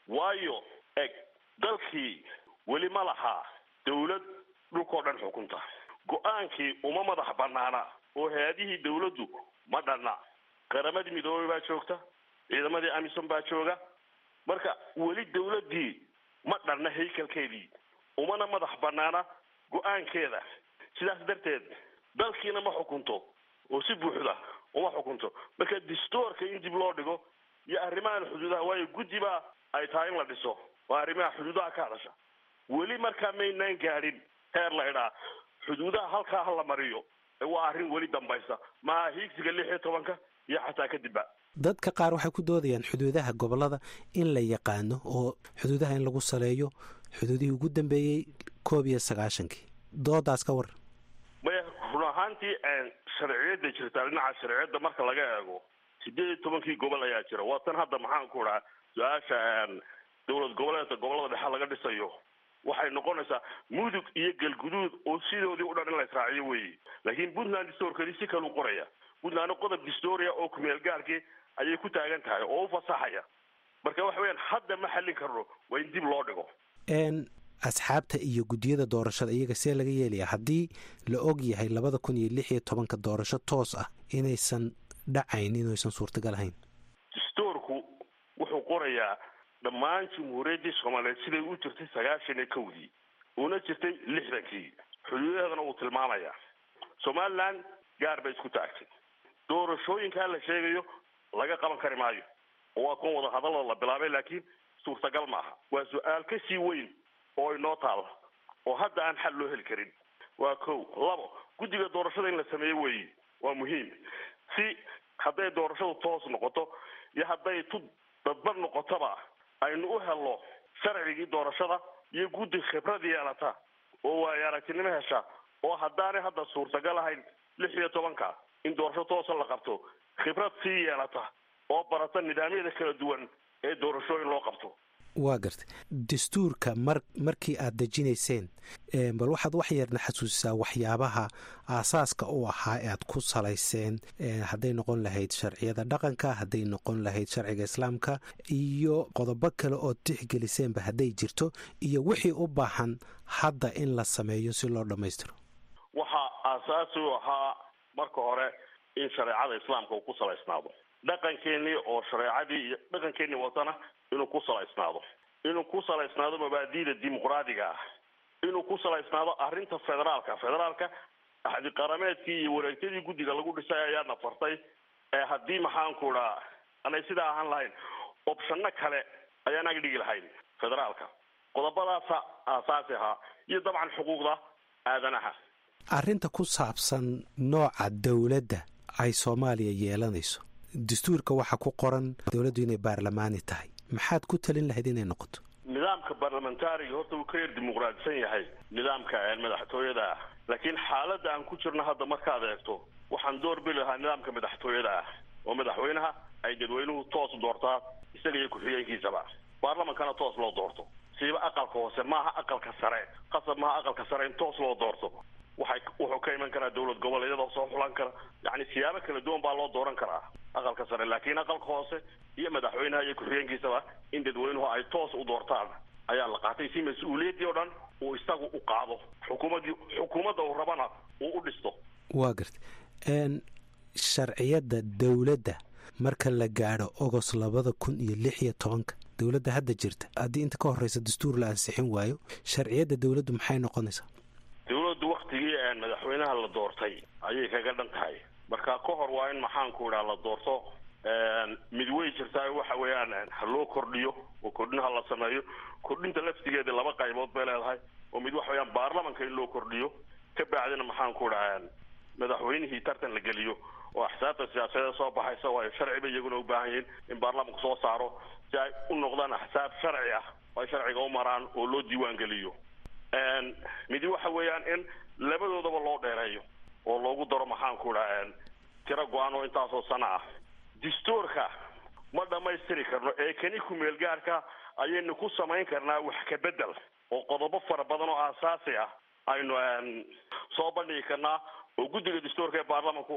waayo eg dalkii weli ma lahaa dawlad dhulkao dhan xukunta go-aankii uma madax banaana oo hay-adihii dawladdu ma dhanna qaramadii midoobey baa joogta ciidamadii amisom baa jooga marka weli dawladdii ma dhanna haykalkeedii umana madax banaana go-aankeeda sidaas darteed dalkiina ma xukunto oo si buuxda uma xukunto marka distoorka in dib loo dhigo iyo arrimahan xuduudaha waayo guddi baa ay tahay in la dhiso waa arrimaha xuduudaha ka hadasha weli markaa maynaan gaadhin heer la idhaa xuduudaha halkaa ha la mariyo waa arrin weli dambaysa maha hiigsiga lix iyo tobanka iyo xataa kadibba dadka qaar waxay ku doodayaan xuduudaha gobolada in la yaqaano oo xuduudaha in lagu saleeyo xuduudihii ugu dambeeyey koob iyo sagaashankii doodaas ka war maya run ahaantii sharciyadda jirtaa dhinaca sharciyadda marka laga eego sideed iyo tobankii gobol ayaa jira waa tan hadda maxaan ku dhaha su-aasha dowlad goboleedka gobolada dhexe laga dhisayo waxay noqonaysaa mudug iyo galguduud oo sidoodii u dhan in la israaciyo weeye laakiin puntland distoorkeedii si kale u qoraya puntlandna qodob distoria oo kumeel gaarkii ayay ku taagan tahay oo u fasaxaya marka waxa weyaan hadda ma xallin karno waa in dib loo dhigo n asxaabta iyo guddiyada doorashada iyaga see laga yeelaya haddii la og yahay labada kun iyo lix iyo tobanka doorasho toos ah inaysan dhacayn inaysan suurtagal ahayn distoorku wuxuu qorayaa dhammaan jamhuuriyaddii soomaaliyeed siday u jirtay sagaashan iyo kowdii una jirtay lixdankii xuduudaheedana uu tilmaamayaa somaliland gaar bay isku taagtay doorashooyinkaa la sheegayo laga qaban kari maayo oo waa kuwan wada hadallada la bilaabay laakiin suurtagal maaha waa su-aal ka sii weyn oo inoo taalla oo hadda aan xal loo heli karin waa kow labo guddiga doorashada in la sameeyo weeye waa muhiim si hadday doorashadu toos noqoto iyo hadday tu dadbad noqotoba aynu u helno sharcigii doorashada iyo guddi khibrad yeelata oo waayo aragtinimo hesha oo haddaanay hadda suurtagal ahayn lix iyo tobanka in doorasho toosa la qabto khibrad sii yeelata oo barata nidaamyada kala duwan ee doorashooyin loo qabto waa gartay dastuurka mar markii aad dejinayseen bal waxaad wax yarna xasuusisaa waxyaabaha aasaaska u ahaa ee aad ku salayseen hadday noqon lahayd sharciyada dhaqanka hadday noqon lahayd sharciga islaamka iyo qodobo kale ood tixgeliseenba hadday jirto iyo wixii u baahan hadda in la sameeyo si loo dhammaystiro waxaa aasaasi u ahaa marka hore in shareecada islaamka uu ku salaysnaado dhaqankeenii oo shareecadii iyo dhaqankeenii watana inuu ku salaysnaado inuu ku salaysnaado mabaadi'da dimuqraadiga ah inuu ku salaysnaado arrinta federaalka federaalka axdi qarameedkii iyo wareegtadii guddiga lagu dhisay ayaana fartay ee haddii maxaanku dhaa anay sidaa ahaan lahayn opshano kale ayaan ag dhigi lahayn federaalka qodobadaasa aasaasi ahaa iyo dabcan xuquuqda aadanaha arrinta ku saabsan nooca dowladda ay soomaaliya yeelanayso dastuurka waxaa ku qoran dowladdu inay baarlamaani tahay maxaad ku talin lahayd inay noqoto nidaamka barlamentariga horta wuu ka yar dimuqraadisan yahay nidaamka madaxtooyada ah laakiin xaaladda aan ku jirno hadda markaad eegto waxaan door bili lahaa nidaamka madaxtooyada ah oo madaxweynaha ay dadweynuhu toos doortaa isaga iyo ku-xigeenkiisaba baarlamankana toos loo doorto siiba aqalka hoose maaha aqalka sare qasab maaha aqalka sare in toos loo doorto waxay wuxuu ka iman karaa dowlad goboleedyada soo xulan kara yacni siyaabo kala duwan baa loo dooran karaa aqalka sare laakiin aqalka hoose iyo madaxweynaha iyo ku-xigeenkiisaba in dadweynuhu ay toos u doortaan ayaa la qaatay si mas-uuliyaddii oo dhan uu isagu u qaado xukuumaddii xukuumadda uu rabana uu u dhisto waa garta sharciyadda dowladda marka la gaadho ogos labada kun iyo lix iyo tobanka dowladda hadda jirta haddii inta ka horeysa dastuur la ansixin waayo sharciyadda dowladdu maxay noqonaysaa dowladdu waktigii madaxweynaha la doortay ayay kaga dhan tahay marka ka hor waa in maxaanku idhaa la doorto mid way jirtaa waxa weeyaan ha loo kordhiyo oo kordhin ha la sameeyo kordhinta laftigeeda laba qaybood bay leedahay oo mid waxa weyaan baarlamanka in loo kordhiyo ka bacdina maxaanku idhaa madaxweynihii tartan la geliyo oo axsaabta siyaasadeed soo baxaysa waayo sharci bay iyaguna u baahan yihiin in baarlamanku soo saaro si ay u noqdaan axsaab sharci ah oo ay sharciga u maraan oo loo diiwaan geliyo midi waxa weeyaan in labadoodaba loo dheereeyo oo loogu daro maxaanku idhaa tiro go-aan oo intaasoo sano ah dastuurka ma dhammaystiri karno ee kani ku-meel gaarka ayaynu ku samayn karnaa wax ka bedel oo qodobo fara badan oo aasaasi ah aynu soo bandhigi karnaa oo guddiga dastuurka ee baarlamanku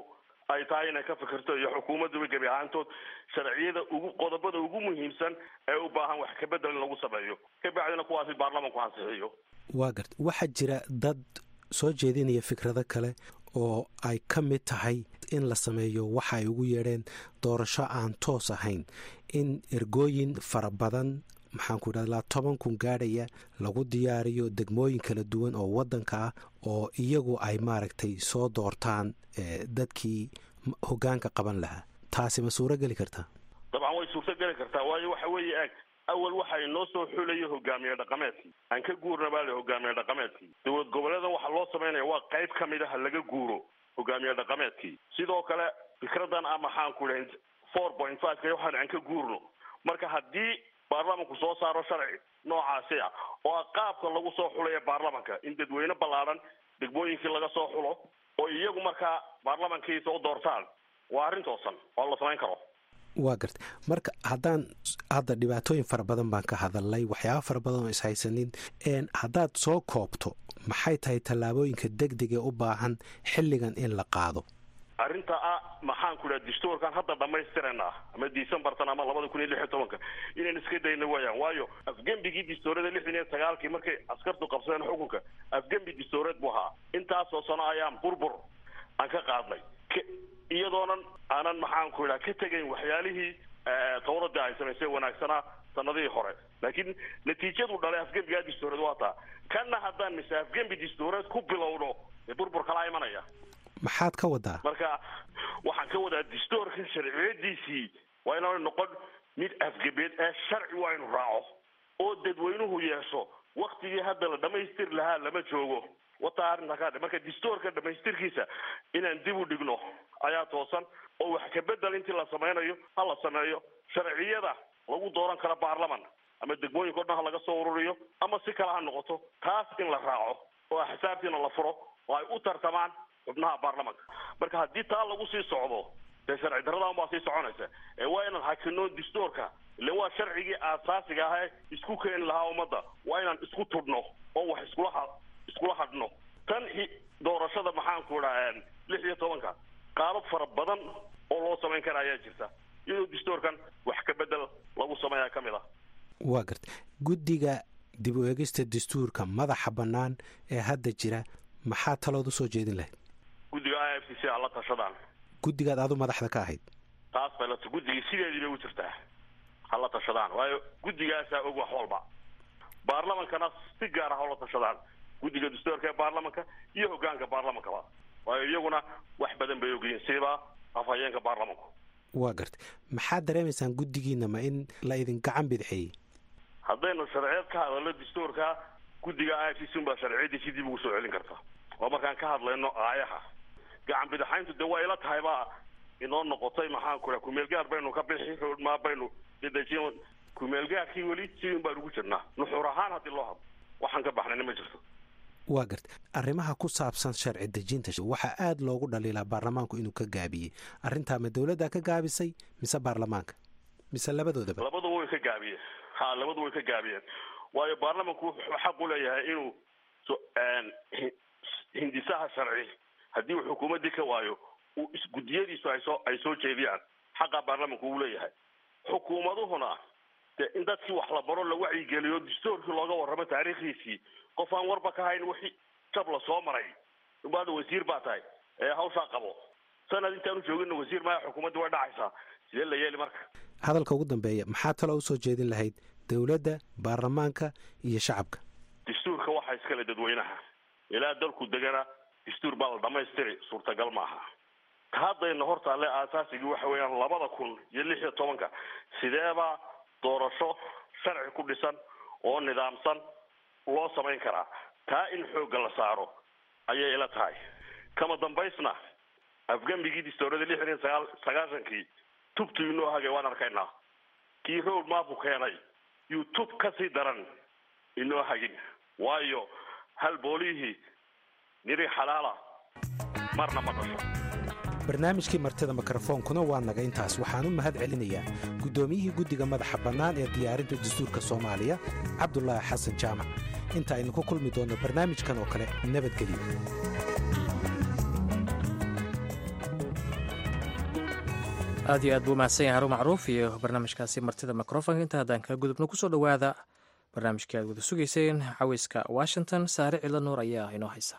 ay tahay inay ka fikirto iyo xukuumadduba gebi ahaantood sharciyada ugu qodobada ugu muhiimsan ee u baahan wax kabedel in lagu sameeyo kabacdina kuwaasi baarlamanku ansixiyo waa garta waxaa jira dad soo jeedinaya fikrado kale oo ay ka mid tahay in la sameeyo waxa ay ugu yeedheen doorasho aan toos ahayn in ergooyin fara badan maxaanku idhahdaa toban kun gaadhaya lagu diyaariyo degmooyin kala duwan oo waddanka ah oo iyagu ay maaragtay soo doortaan dadkii hoggaanka qaban lahaa taasi ma suuro geli kartaa dabcan way suurto geli kartaa waayo waxa weeye eeg awal waxa inoo soo xulayo hogaamiye dhaqameedkii aan ka guurna baa le hogaamiye dhaqameedkii dowlad goboleedan waxa loo samaynaya waa qayb ka mid ah laga guuro hogaamiye dhaqameedkii sidoo kale fikradan a maxaanku dhahin four point five ka waxaan aan ka guurno marka haddii baarlamanku soo saaro sharci noocaasi ah oo ah qaabka lagu soo xulaya baarlamanka in dadweyne ballaadhan degmooyinkii laga soo xulo oo iyagu markaa baarlamankii soo doortaan waa arrin toosan oo la samayn karo waa garta marka haddaan hadda dhibaatooyin fara badan baan ka hadalnay waxyaaba fara badan oo ishaysanin haddaad soo koobto maxay tahay tallaabooyinka degdega u baahan xilligan in la qaado arrinta ah maxaanku idhaha dastuurkan hadda dhamaystirana ama decembartan ama labada kun iyo lix iyo tobanka inaan iska dayna wayaan waayo afgembigii dastuurada lixdan iyo sagaalkii markay askartu qabsadeen xukunka afgembi dastuureed buu ahaa intaasoo sano ayaan burbur aan ka qaadnay iyadoonan aanan maxaanku idhaha ka tegayn waxyaalihii tawradii ay samaysay wanaagsanaa sanadihii hore laakiin natiijadu dhalay afgembigaa dastuureed waa taa kanna haddaan mise afgembi dastuureed ku bilowno dee burbur kalaa imanaya maxaad ka wadaa marka waxaan ka wadaa dastuurkan sharciyadiisii waa inaanu noqon mid afgebeed ee sharci waa inu raaco oo dadweynuhu yeesho waktigii hadda la dhamaystiri lahaa lama joogo wataa arrinta ka marka dastuurka dhamaystirkiisa inaan dib u dhigno ayaa toosan oo wax kabedel intii la samaynayo ha la sameeyo sharciyada lagu dooran karo baarlaman ama degmooyinka o dhan ha laga soo ururiyo ama si kale ha noqoto taas in la raaco oo axsaabtiina la furo oo ay u tartamaan xubnaha baarlamanka marka haddii taa lagu sii socdo dee sharci darradan baa sii soconaysa ee waa inaan hakino dastuurka ile waa sharcigii aasaasiga ahae isku keeni lahaa ummadda waa inaan isku tudhno oo wax iskula ha iskula hadhno tan doorashada maxaanku idhaa lix iyo tobanka qaabab fara badan oo loo samayn kara ayaa jirta iyadoo dastuurkan wax ka bedel lagu sameeyaa ka mid ah waa garta guddiga dib u eegista dastuurka madaxa bannaan ee hadda jira maxaa talood usoo jeedin lahayd guddiga i f c c a la tashadaan guddigaad adu madaxda ka ahayd taas bay la guddigii sideedii bay u jirtaa ha la tashadaan waayo guddigaasaa og wax walba baarlamankana si gaar ah hala tashadaan guddiga dastuurka ee baarlamanka iyo hogaanka baarlamankaba waayo iyaguna wax badan bay ogyihiin siba afhayeenka baarlamanku waa garta maxaad dareemaysaan guddigiina ma in la idin gacan bidxeeyey haddaynu sharciyeed ka hadalno dastuurka guddiga i f c c unbaa sharciyadiisi dib ugu soo celin karta oo markaan ka hadlayno aayaha gacan bidaxayntu dee waa ila tahay baa inoo noqotay maxaanku raa kumeelgaar baynu ka bixi roodmaa baynu dedejin kumeelgaarkii weli sidin baan ugu jirnaa nuxuur ahaan haddii loo hadlo waxaan ka baxnayna ma jirto waa garta arrimaha ku saabsan sharci dejinta waxaa aada loogu dhaliilaa baarlamaanku inuu ka gaabiyey arrintaa ma dowladdaa ka gaabisay mise baarlamaanka mise labadoodaba labaduba way ka gaabiyeen ha labadu way ka gaabiyeen waayo baarlamanku wuxuu xaq u leeyahay inuu hindisaha sharci haddii uu xukuumaddii ka waayo uu isgudiyadiisu ay soo ay soo jeediyaan xaqa baarlamanku uu leeyahay xukuumaduhuna dee in dadkii wax la baro la wacyigeliyo dastuurkii looga warramo taariikhdiisii qof aan warba ka hayn wixii jab la soo maray ubaada wasiir baa tahay ee hawshaa qabo sanad intaanu joogina wasiir maya xukuumaddii way dhacaysaa sidee la yeeli marka hadalka ugu dambeeya maxaa taloo usoo jeedin lahayd dowladda baarlamaanka iyo shacabka dastuurka waxaa iskale dadweynaha ilaa dalku degana dastuur baa la dhamaystiri suurtagal maaha ka haddayna hortaalle aasaasigii waxa weeyaan labada kun iyo lix iyo tobanka sideebaa doorasho sharci ku dhisan oo nidaamsan loo samayn karaa taa in xoogga la saaro ayay ila tahay kama dambaysna afgembigii dastuurada lixdan iyo sagaal sagaashankii tubtu inoo hagay waan arkaynaa kii road maapu keenay yuu tub ka sii daran inoo hagin waayo hal boolihii niri xalaala marna ma dhasho barnaamijkii martida mikrofoonkuna waa naga intaas waxaan u mahad celinayaa guddoomiyihii guddiga madaxa bannaan ee diyaarinta dastuurka soomaaliya cabdulaahi xasan jaamac inta aynu ku kulmi doonno barnaamijkan oo kale nabadgelyo aad iyo aad buu mahadsan yahay haruun macruuf iyo barnaamijkaasi martida microfonka inta haddaan kaga gudubno kusoo dhowaada barnaamijkii aad wada sugayseen caweyska washington saare cidlo nuur ayaa inoo haysa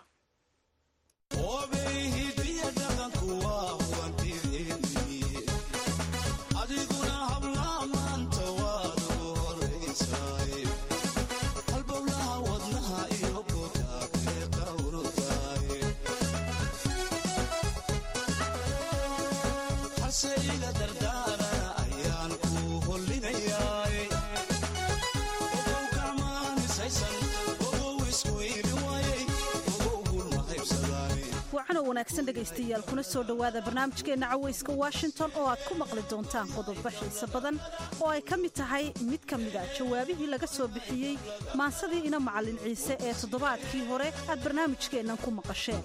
wacan oo wanaagsan dhegaystayaal kuna soo dhowaada barnaamijkeenna caweyska washington oo aad ku maqli doontaan qodobo xiise badan oo ay ka mid tahay mid ka mida jawaabihii laga soo bixiyey maansadii ina macallin ciise ee toddobaadkii hore aad barnaamijkeennan ku maqasheen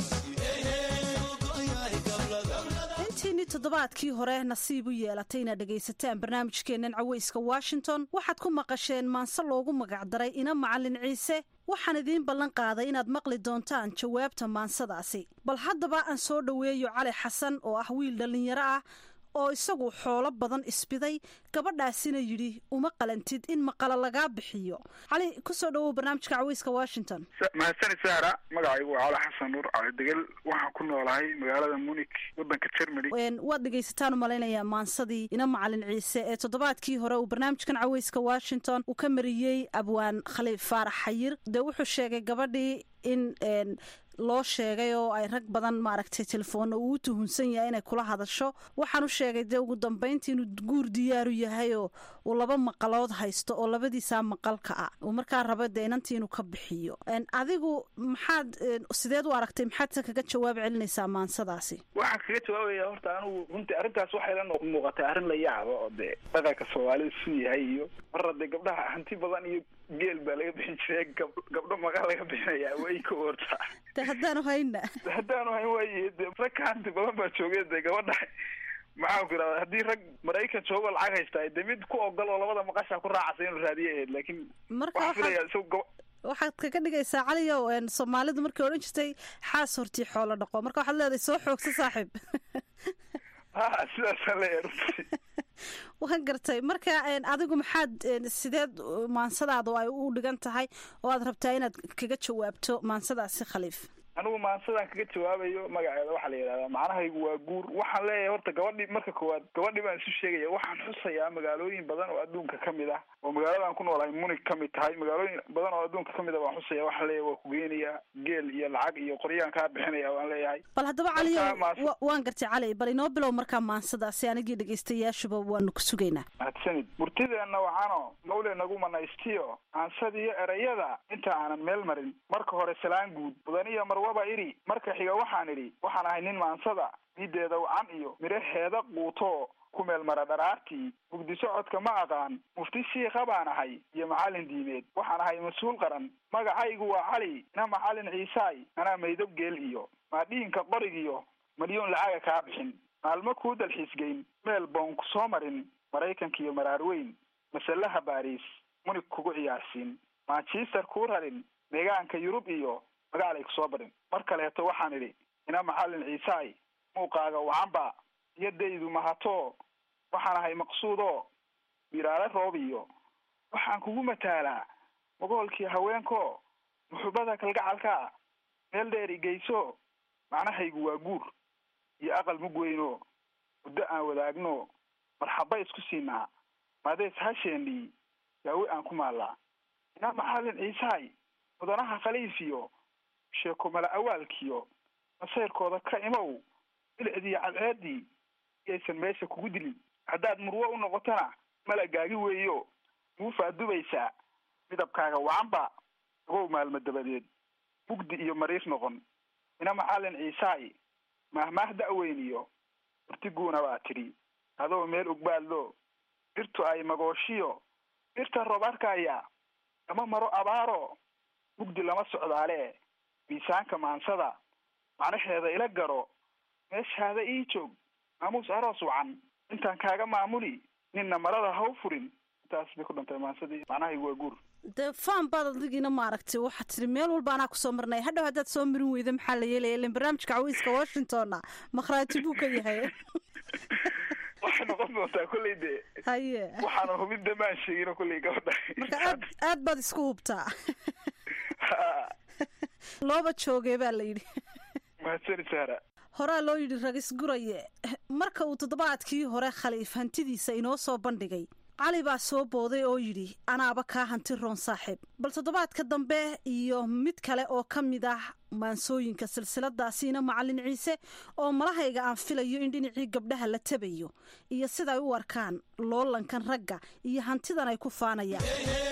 intiinii toddobaadkii hore nasiib u yeelatay inaad dhegaysataan barnaamijkeennan caweyska washington waxaad ku maqasheen maanse loogu magacdaray ina macallin ciise waxaan idiin ballan qaaday inaad maqli doontaan jawaabta maansadaasi bal haddaba aan soo dhoweeyo cali xasan oo ah wiil dhallinyaro ah oo isagu xoolo badan isbiday gabadhaasina yidhi uma qalantid in maqala lagaa bixiyo cali ku soo dhowow barnaamijka caweyska washington mahadsani sahra magacaygu waa cali xasan nuur cali degel waxaan ku noolahay magaalada munik wadanka germany waad dhegaysataan u malaynayaa maansadii ina macalin ciise ee toddobaadkii hore uu barnaamijkan caweyska washington uu ka mariyey abwaan khaliif faarax xayir dee wuxuu sheegay gabadhii in loo sheegay oo ay rag badan maaragtay telefoonna uu u tuhunsan yahay inay kula hadasho waxaan u sheegay dee ugu dambayntii inuu guur diyaaru yahay oo uu laba maqalood haysto oo labadiisaa maqalka ah uu markaa rabo dee inantii inuu ka bixiyo adigu maxaad sideed u aragtay maxaad kaga jawaab celinaysaa maansadaasi waxaan kaga jawaabaya horta anigu runtii arrintaas waxay la muuqatay arrin la yaaba oo dee dhaqanka soomaalida su yahay iyo marra dee gabdhaha hanti badan iyo geel baa laga bixin jiray gabdho maqal laga bixinayaa way ka ortaa de haddaanu hayna haddaanu hayn waaye de rag ka hanti badan baa joogeen dee gabadha maxaan ku irahda haddii rag maraykan joogo lacag haystaa de mid ku ogol oo labada maqasha ku raacasa inuu raadiye ahayd laakiin waxaan filaya isagu waxaad kaga dhigaysaa caliyow soomaalidu markay odhan jirtay xaas hortii xoolo dhaqo marka waxaad leedahay soo xoogsa saaxiib ha sidaasaan leeyahay runtii waan gartay marka adigu maxaad sideed maansadaadu ay u dhigan tahay oo aad rabtaa inaad kaga jawaabto maansadaasi khaliif anigu maansadaan kaga jawaabayo magaceeda waxaa la yidhahdaa macnahaygu waa guur waxaan leeyahay horta gabadhi marka koowaad gabadhi baan isu sheegaya waxaan xusayaa magaalooyin badan oo adduunka kamid ah oo magaaladaan ku noolahay munig kamid tahay magaalooyin badan oo adduunka kamid ah waan xusaya waxaan leeyahay waa kugeynayaa geel iyo lacag iyo qoryaan kaa bixinaya waan leeyahay bal haddaba caliyo waan gartay cali bal inoo bilow markaa maansadaasi anigii dhegaystayaashuba waanu ku sugaynaa mahadsanid murtideenna waxaano mawle nagu manaystiyo aansadiyo erayada inta aanan meel marin marka hore salaan guud mudaniyo marwaba idhi marka xiga waxaan idhi waxaan ahay nin maansada mideeda wacan iyo midhaheeda quuto ku meel mara dharaartii mugdi socodka ma aqaan mufti shiikha baan ahay iyo macallin diimeed waxaan ahay mas-uul qaran magacaygu waa cali ina macallin ciisaay anaa maydob geel iyo maadhiinka qorigiyo malyoon lacaga kaa bixin maalmo kuu dalxiisgeyn meel boon ku soo marin maraykanka iyo maraar weyn masalaha baariis munig kugu ciyaarsiin manchester kuu rarin deegaanka yurub iyo magaalay kusoo barin mar kaleeto waxaan idhi ina macallin ciisaay muuqaaga wacanba iyadaydu mahato waxaan ahay maqsuudo miraale roob iyo waxaan kugu mataalaa magoolkii haweenko muxubada kalgacalka meel dheer igeyso macnahaygu waa guur iyo aqal mug weyno muddo aan wadaagno marxaba isku siinaa maadees hasheendhii yaawi aan ku maallaa ina macallin ciisaay mudanaha khaliifiyo sheeko mala awaalkiyo masayrkooda ka imow bilicdiiyo cadceedii iyaysan meesha kugu dilin haddaad murwo u noqotona malagaagi weeyo muufaad dubaysaa midabkaaga wacanba agow maalmo dabadeed mugdi iyo mariir noqon ina macallin ciisaay mahmaah da'weyniyo urtiguuna baa tidhi adoo meel ugbaadlo dhirtu ay magooshiyo dhirta roob arkaya ama maro abaaro mugdi lama socdaale miisaanka maansada macnaheeda ila garo meeshaada ii joog maamuus aroos wacan intaan kaaga maamuli ninna marada ha u furin intaas bay ku dhantay maansadii macnahaygu waa guur dee faan baad adigiina maaragtay waxaad tiri meel walba anaa kusoo marnay hadhow haddaad soo marin weyda maxaa la yeelaya ilan barnaamijka cawiiska washingtonna makhraati buu ka yahay waxay noqon doontaa kolley dee haye waxaana hubin damaan sheegino kolley gabadha marka aad aad baad isku hubtaa looba joogee baa la yidhi mahadsani saara horaa loo yidhi ragis guraye marka uu toddobaadkii hore khaliif hantidiisa inoo soo bandhigay cali baa soo booday oo yidhi anaaba kaa hanti roon saaxiib bal toddobaadka dambe iyo mid kale oo ka mid ah maansooyinka silsiladaasiina macalin ciise oo malahayga aan filayo in dhinacii gabdhaha la tabayo iyo siday u arkaan loolankan ragga iyo hantidan ay ku faanayaan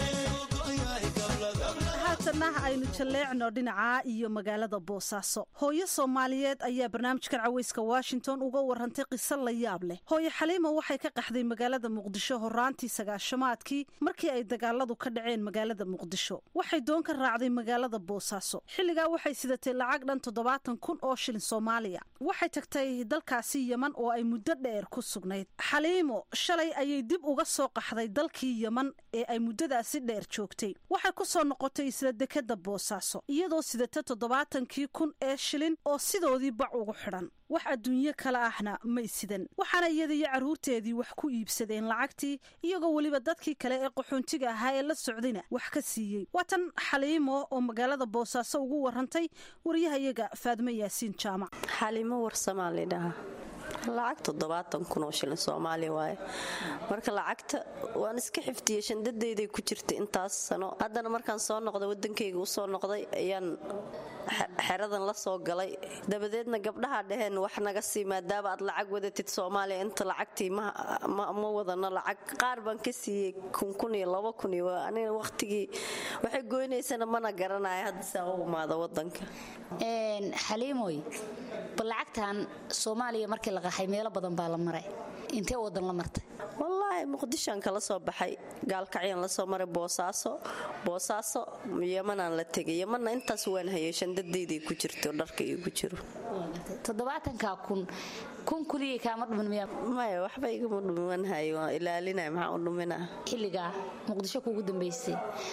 haatanna aynu jalleecno dhinaca iyo magaalada boosaaso hooyo soomaaliyeed ayaa barnaamijkan caweyska washington uga warantay qiso la yaab leh hooyo xaliimo waxay ka qaxday magaalada muqdisho horaantii sagaashamaadkii markii ay dagaaladu ka dhaceen magaalada muqdisho waxay doon ka raacday magaalada boosaaso xilligaa waxay sidatay lacag dhan toddobaatan kun oo shilin soomaaliya waxay tagtay dalkaasi yeman oo ay muddo dheer ku sugnayd xaliimo shalay ayay dib uga soo qaxday dalkii yeman ee ay muddadaasi dheer joogtay waxay ku soo noqotay isla dekada boosaaso iyadoo sidata toddobaatankii kun ee shilin oo sidoodii bac ugu xidhan wax adduunyo kale ahna may sidan waxaana iyada iyo carruurteedii wax ku iibsadeen lacagtii iyagoo weliba dadkii kale ee qaxoontiga ahaa ee la socdayna wax ka siiyey waa tan xaliimo oo magaalada boosaaso ugu warantay wariyahayaga faadmo yaasiin jaamac xaliimo warsamaa lidhahaa lacag toddobaatan kun oo shilin soomaaliya waaye marka lacagta waan iska xifdiyey shandadayday ku jirta intaas sano haddana markaan soo noqday wadankayga usoo noqday ayaan xeradan la soo galay dabadeedna gabdhaha dhaheen wax naga sii maadaama aad lacag wadatid soomaaliya inta lacagtii ma wadano lacag qaar baan ka siiyey kunkun iyo laba kun iyo aniga waqtigii waxay goynaysana mana garanaya hadda saa u imaada wadanka xaliimoy bal lacagtan soomaaliya markii la qaxay meelo badan baa la maray intee wadan la martay wallaahi muqdishoan kala soo baxay gaalkacyaan lasoo maray boosaaso boosaaso yemanaan la tegay yemanna intaas waan hayay shandadayday ku jirto dharka iigu jiro toddobaatanka kun kun kuliya kaama dhumin miya maya waxba igama dhumin waan hayay waan ilaalinaya maxaa u dhuminaa xilligaa muqdisho kuugu dambaysay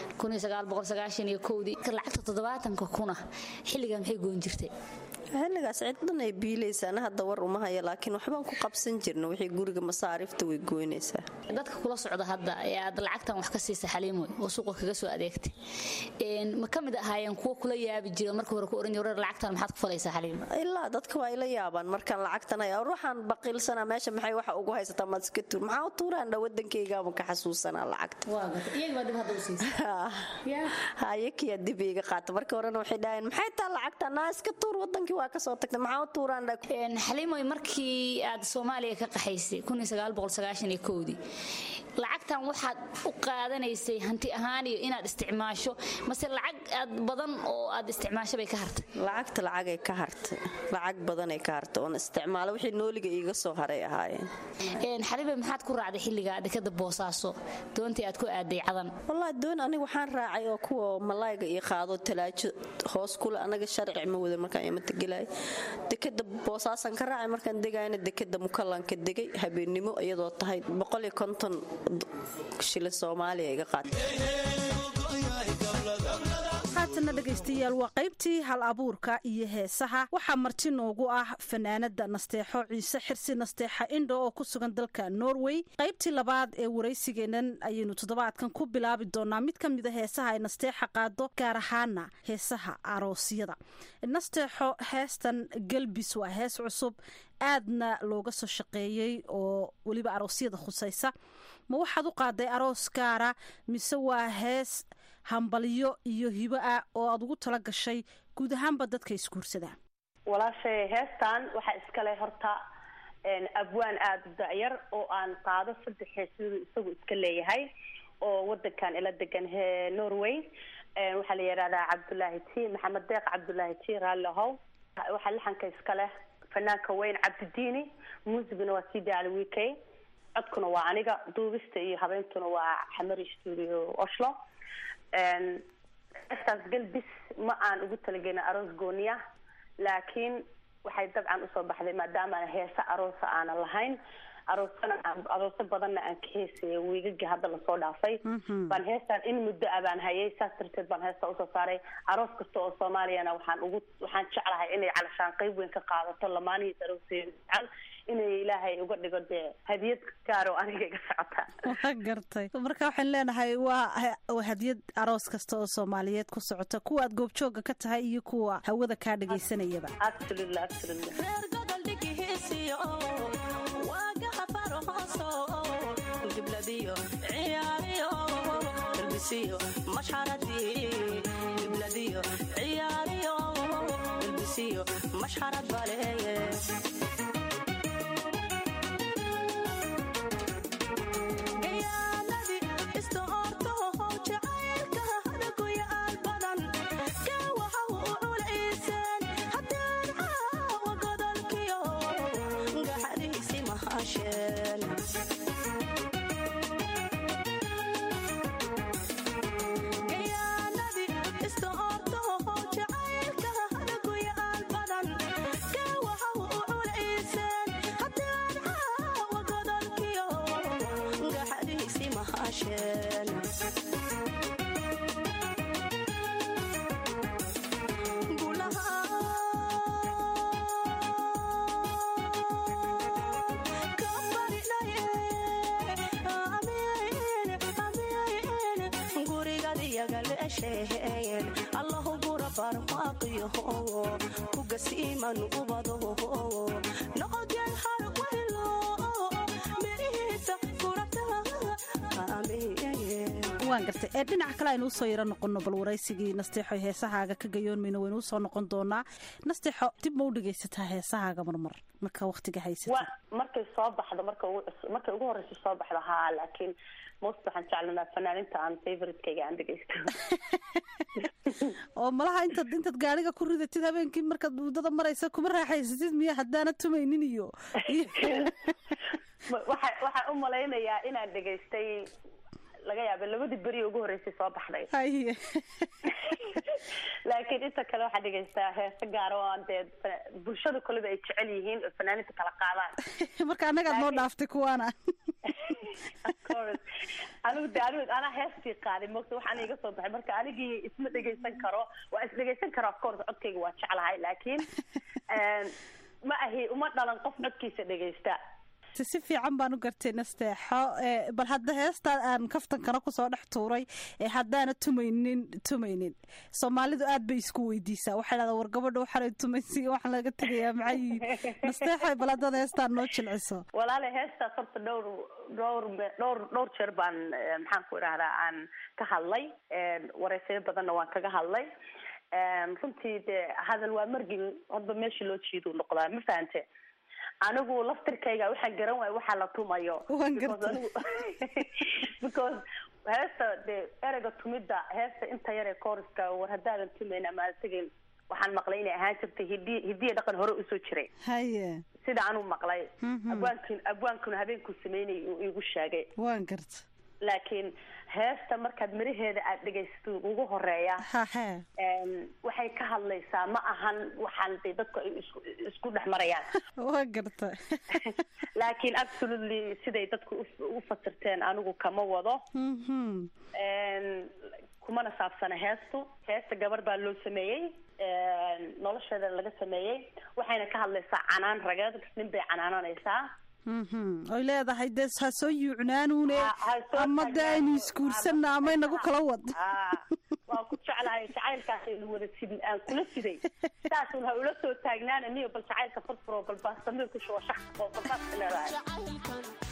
iyo kowdii lacagta toddobaatanka kuna xilligaa maxay goyn jirtay xilligaas ciddan ay biilaysa ana hadda war uma haya laakiin waxbaan ku qabsan jirna wixii guriga masaariifta way goynaysaa dadka kula socda hadda ee aad lacagtan wax ka siisa xaliimoy oo suuqa kaga soo adeegtay ma ka mid ahaayeen kuwa kula yaabi jira marka hore ku oran jira lacagtan maxaad ku falaysaa xaliimo ilaa dadka waa ila yaabaan markaan lacagtan haya ruuxaan baqiilsanaa meesha maxay waxa ugu haysataa maad iska tuur maxaa u tuuraan dha wadankaygaama ka xasuusanaa lacagta hayakiyaa dib iiga qaata marka horena waxay dhaheen maxay taa lacagta naa iska tuur wadankii waa kasoo tagtay maxaa u tuuraan xaliimoy markii aad soomaaliya ka qaxaysay dii lacagtan waxaad u qaadanaysay hanti ahaan iyo inaad isticmaasho mase lacag aad badan oo aad isticmaasho bay ka hartay lacagta lacagay ka hartay lacag badanay ka hartay oon isticmaalo wixii nooliga iiga soo haray ahaayeen xaliimoy maxaad ku raacday xilliga dekada boosaaso doontii aad ku aaday cadan wallaahi doon aniga waxaan raacay oo kuwa malayga iyo qaado talaajo hoos kule anaga sharci ma wada markaan imata gelay dekada boosaasan ka raacay markaan degayna dekada mukallanka degay habeennimo iyadoo tahay boqoliyo konton shilin soomaaliya iga qaatay haatana dhegaystayaal waa qaybtii hal abuurka iyo heesaha waxaa marti noogu ah fanaanada nasteexo ciise xirsi nasteexa indho oo ku sugan dalka norway qaybtii labaad ee waraysigeenan ayaynu toddobaadkan ku bilaabi doonaa mid ka mida heesaha ay nasteexa qaado gaar ahaana heesaha aroosyada nasteexo heestan galbis waa hees cusub aadna looga soo shaqeeyey oo weliba aroosyada khusaysa ma waxaad u qaaday aroos gaara mise waa hees hambalyo iyo hibo ah oo aad ugu tala gashay guud ahaanba dadka isguursadaan walaashay heestan waxaa iskale horta abwaan aada u dacyar oo aan qaado saddex heesadu isagu iska leeyahay oo wadankan ila degan norway waxaa la yidhahdaa cabdullaahi t maxamed deeq cabdullaahi t raalli ahow waxaa lixanka iskale fanaanka weyn cabdidiini muusiguna waa c d al w k codkuna waa aniga duubista iyo habeentuna waa xamari studio oslo heestaas galbis ma aan ugu talagelin aroos gooniya laakiin waxay dabcan usoo baxday maadaama heese aroosa aanan lahayn aroosana arooso badanna aan ka heesaya wiigagii hadda lasoo dhaafay baan heestaan in muddo ah baan hayay saas darteed baan heesta usoo saaray aroos kasta oo soomaaliyana waxaan ugu waxaan jeclahay inay calashaan qeyb weyn ka qaadato lamaanihiis arooseeda jecel inay ilaahay uga dhigo dee hadiyad gaar oo aniga iga socota waa gartay marka waxaan leenahay waa waa hadiyad aroos kasta oo soomaaliyeed ku socota kuwa aad goobjooga ka tahay iyo kuwa hawada kaa dhagaysanayaba absolutely absolutely mashxarad baleeye allahu gura barmaaqiyo kugasiiman ubado noqodyan harwaylo mirihiisa waan gartay ee dhinaca kale aynu usoo yaro noqono bal waraysigii nasteexo heesahaaga ka gayoonmayno waynu usoo noqon doonaa nasteexo dib ma u dhegaysataa heesahaaga marmar marka waqtiga haysata wa markay soo baxdo marka ugu cus- markay ugu horeysa soo baxdo haa laakiin most waxaan jeclanaa fanaaninta aan favoritekayga aan dhegeysto oo malaha intaad intaad gaariga ku ridatid habeenkii markaad muddada maraysa kuma raaxaysatid miya haddaana tumaynin iyo waxa waxaan u malaynayaa inaan dhegaystay laga yaaba labadii beri ugu horeysay soo baxday haye laakiin inta kale waxaa dhegaystaa heese gaara oo aan dee fa- bulshada koleba ay jecel yihiin oo fanaaninta kala qaadaan marka annagaad noo dhaaftay kuwaana Of course. anigu de anigu anaa heestii qaaday mogta waxaan iga soo baxay marka anigii isma dhegaysan karo waa is dhegaysan karo of course codkayga waa jeclahay laakiin ma ahi uma dhalan qof codkiisa dhegaysta si si fiican baan u gartay nasteexo ee, bal hadda heestaan aan kaftankana kusoo dhex tuuray ee haddaana tumaynin tumaynin soomaalidu aad bay isku weydiisaa waxay dhahdaa war gabadha waxaanay tumaysi waxaan laga tegayaa maxay yihiin nasteexo bal haddaad heestaan noo jilciso walaale heestaas horta dhowr dhowr me- dhowr dhowr jeer baan eh, maxaan ku idhahdaa aan ka hadlay wareysayo badanna waan kaga hadlay runtii dee hadal waa margin hadba meesha loo jiiduu noqdaa ma fahante anigu laftirkayga waxaan garan waaya waxaa la tumayo Waan Because gartay. anigu- because heesta dee ereyga tumidda heesta inta yar ee kooriska war haddaadan tumayn ama aad tegayn waxaan maqlay inay ahaan jirtay hiddi hidiya dhaqan hore usoo jiray haye sida anuu maqlay Mhm. abwaankin abwaankuna habeenkuu sameynay uu igu sheegay waan garta laakiin heesta markaad miraheeda aad dhegaysato ugu horeeya hahe em, waxay ka hadlaysaa ma ahan waxaan de dadku ay isku- isku dhex marayaan waan garta laakiin absolutely siday dadku u- u fasirteen anigu kama wado Mhm. Em, kumana saabsana heestu heesta gabar baa loo sameeyey em, nolosheeda laga sameeyey waxayna ka hadlaysaa canaan rageed nin bay canaananaysaa Mhm. oy leedahay dee ha soo yuucnaanuune Ha- ha soo ama de taagnaanu. aynu isguursanna ama inagu kala wad Ah, waan ku jeclahay jacaylkaas aynu wada sid aan kula siday saasun ha ula soo taagnaana niyo bal jacaylka furfuro bal baastamir ku shubo shax oo balbaas leedahay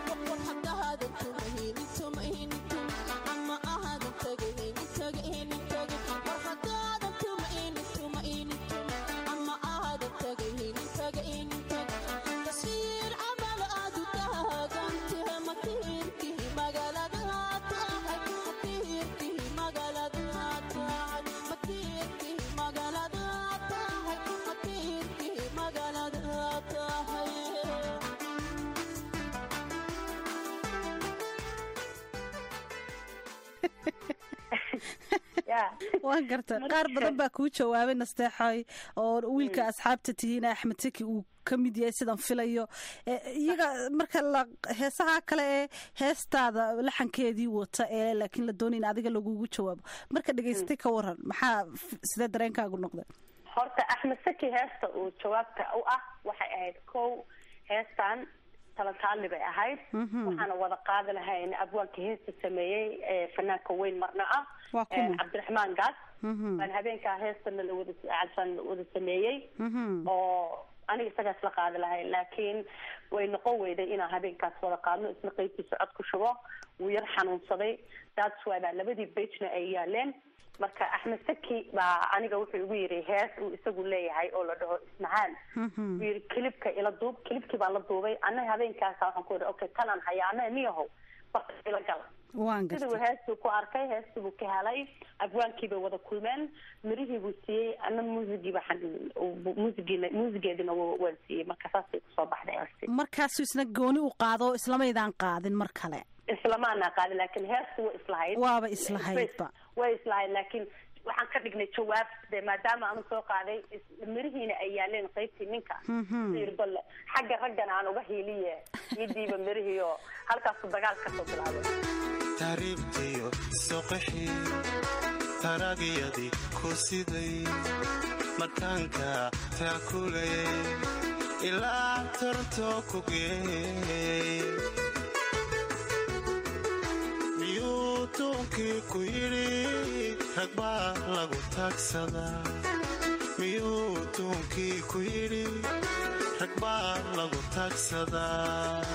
Ama ahadan tagaynin tagaynin ya waan garta qaar badan baa kuu jawaabay nasteexoy oo wiilka asxaabta tihiin axmed teki uu ka mid yahay sidan filayo Eh, iyaga marka la heesaha kale ee heestaada laxankeedii wata ee laakiin la doonay in adiga lagugu jawaabo marka dhegaystay ka waran maxaa f- sidee dareenkaagu noqday horta axmed saki heesta uu jawaabta u ah waxay ahayd kow heestan talantaali bay ahayd Mhm. waxaana wada qaadi lahayn abwaanka heesta sameeyey ee fanaanka weyn marna ah Waa kuma? ee cabdiraxmaan gaas Mhm. baan habeenkaa heestana la wada calsan wada sameeyey Mhm. oo aniga isagaas la qaadi lahayn laakiin way noqon weyday inaan habeenkaas wada qaadno isna qeybtiisa cod ku shubo wuu yar xanuunsaday that's why baa labadii bejna ay yaaleen marka axmed saki baa aniga wuxuu igu yiri hees uu isagu leeyahay oo la dhaho ismacaan wuu yiri kilibka ila duub kilibkii baa la duubay annaga habeenkaasa waxaan ku yidhi okay tanaan hayaa annaga niyahow barka ila gal waan siduu gartay heestuu ku arkay heestii buu ka helay abwaankii bay wada kulmeen mirihii buu siiyey ana muusigiiba muusigiina muusigeedina wa- waan siiyey marka saasay kusoo baxday heestii markaasuu isna gooni u qaado oo islamaydaan qaadin mar kale islamaana qaadin laakiin heestu way islahayd Waaba islahaydba. way islahayd laakiin waxaan ka dhignay jawaab de maadaama aanu soo qaaday is- mirihiina ay yaaleen qaybtii ninka Mhm. yiri bal xagga raggana aan uga hiiliye idiiba mirihii oo halkaasu dagaal kasoo bilaabay taariibtiyo soqixii taragyadii ku siday markaanka taakulayay ilaa torto ku geeyey miyuu tuunkii ku yidhi rag baa lagu taagsadaa miyuu tuunkii ku yidhi rag baa lagu taagsadaa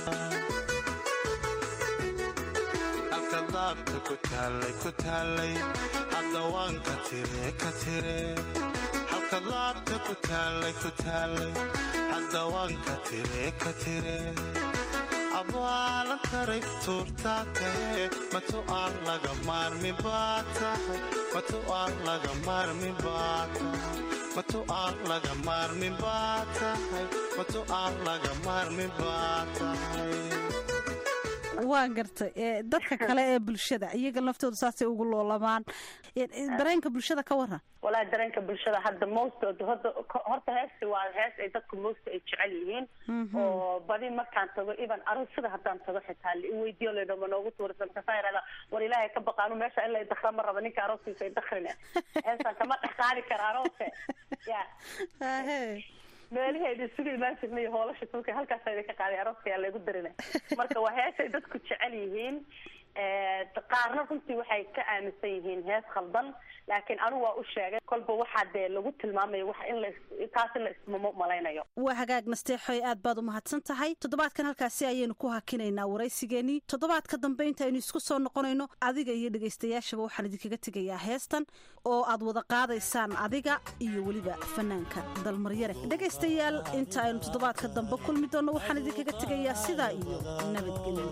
halka daabta ku taallay ku taallay hadda waan ka tire ka tire halka daabta ku taallay ku taallay hadda waan ka tire ka tire abaalan taray tuurtaa tahe matu aan laga maarmi baa tahay matu aan laga maarmi baa tahay matu aan laga maarmi baa tahay matu aan laga maarmi baa tahay waan gartay Eh, dadka kale ee bulshada iyaga laftooda saasay ugu loolamaan Eh, eh, dareenka bulshada ka waran walaahi dareenka bulshada hadda most horta horta heesti waa hees ay dadku most ay jecel yihiin Mhm. oo badi markaan tago even aroosada haddaan tago xitaa la iweydiyo laydho ma noogu tuurisa markaasaa yidhahda war ilaahay ka baqaanu meesha in la idakra ma raba ninka arooskiisa idakrine heestaan kama dhex qaadi kara aroose ya meelaheeda isugu imaan jirnay hoolasha tulka halkaas idinka qaaday arooska yaa laygu darina marka waa heesay dadku jecel yihiin Eh, qaarna runtii waxay ka aaminsan yihiin hees khaldan laakiin anigu waa u sheegay kolba waxaa dee lagu tilmaamayo wax in la is- taas in la ismamo malaynayo waa hagaag nasteexoy aad baad u mahadsan tahay toddobaadkan halkaasi ayaynu ku hakinaynaa waraysigeenii toddobaadka dambe intaynu isku soo noqonayno adiga iyo dhegaystayaashaba waxaan idinkaga tegayaa heestan oo aad wada qaadaysaan adiga iyo weliba fanaanka dalmaryare dhegaystayaal inta aynu toddobaadka dambe kulmi doonno waxaan idinkaga tegayaa sidaa iyo nabadgelyo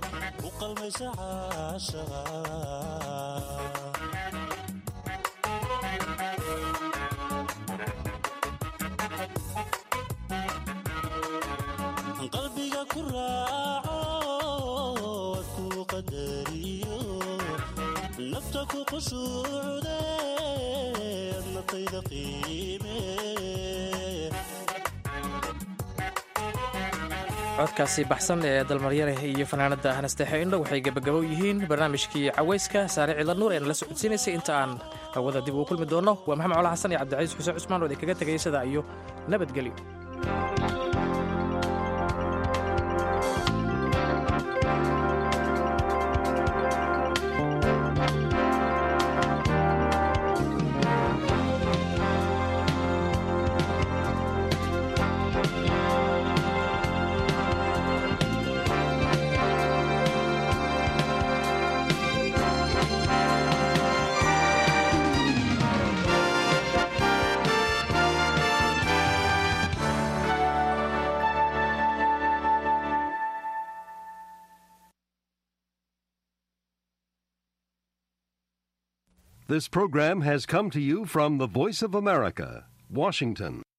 qalbiga ku raaco waad ku qadariyo nafta ku qushuucde adnatayda qiime codkaasi baxsan ee dalmaryare iyo fanaanada hanasteexe indho waxay gebagabo yihiin barnaamijkii cawayska saare ciidla nuur ee nala socodsiinaysay inta aan hawada dib ugu kulmi doonno waa maxamed cola xasan iyo cabdicaiis xuseen cusmaan oo idinkaga tegaya sidaa iyo nabadgelyo This program has come to you from the Voice of America, Washington.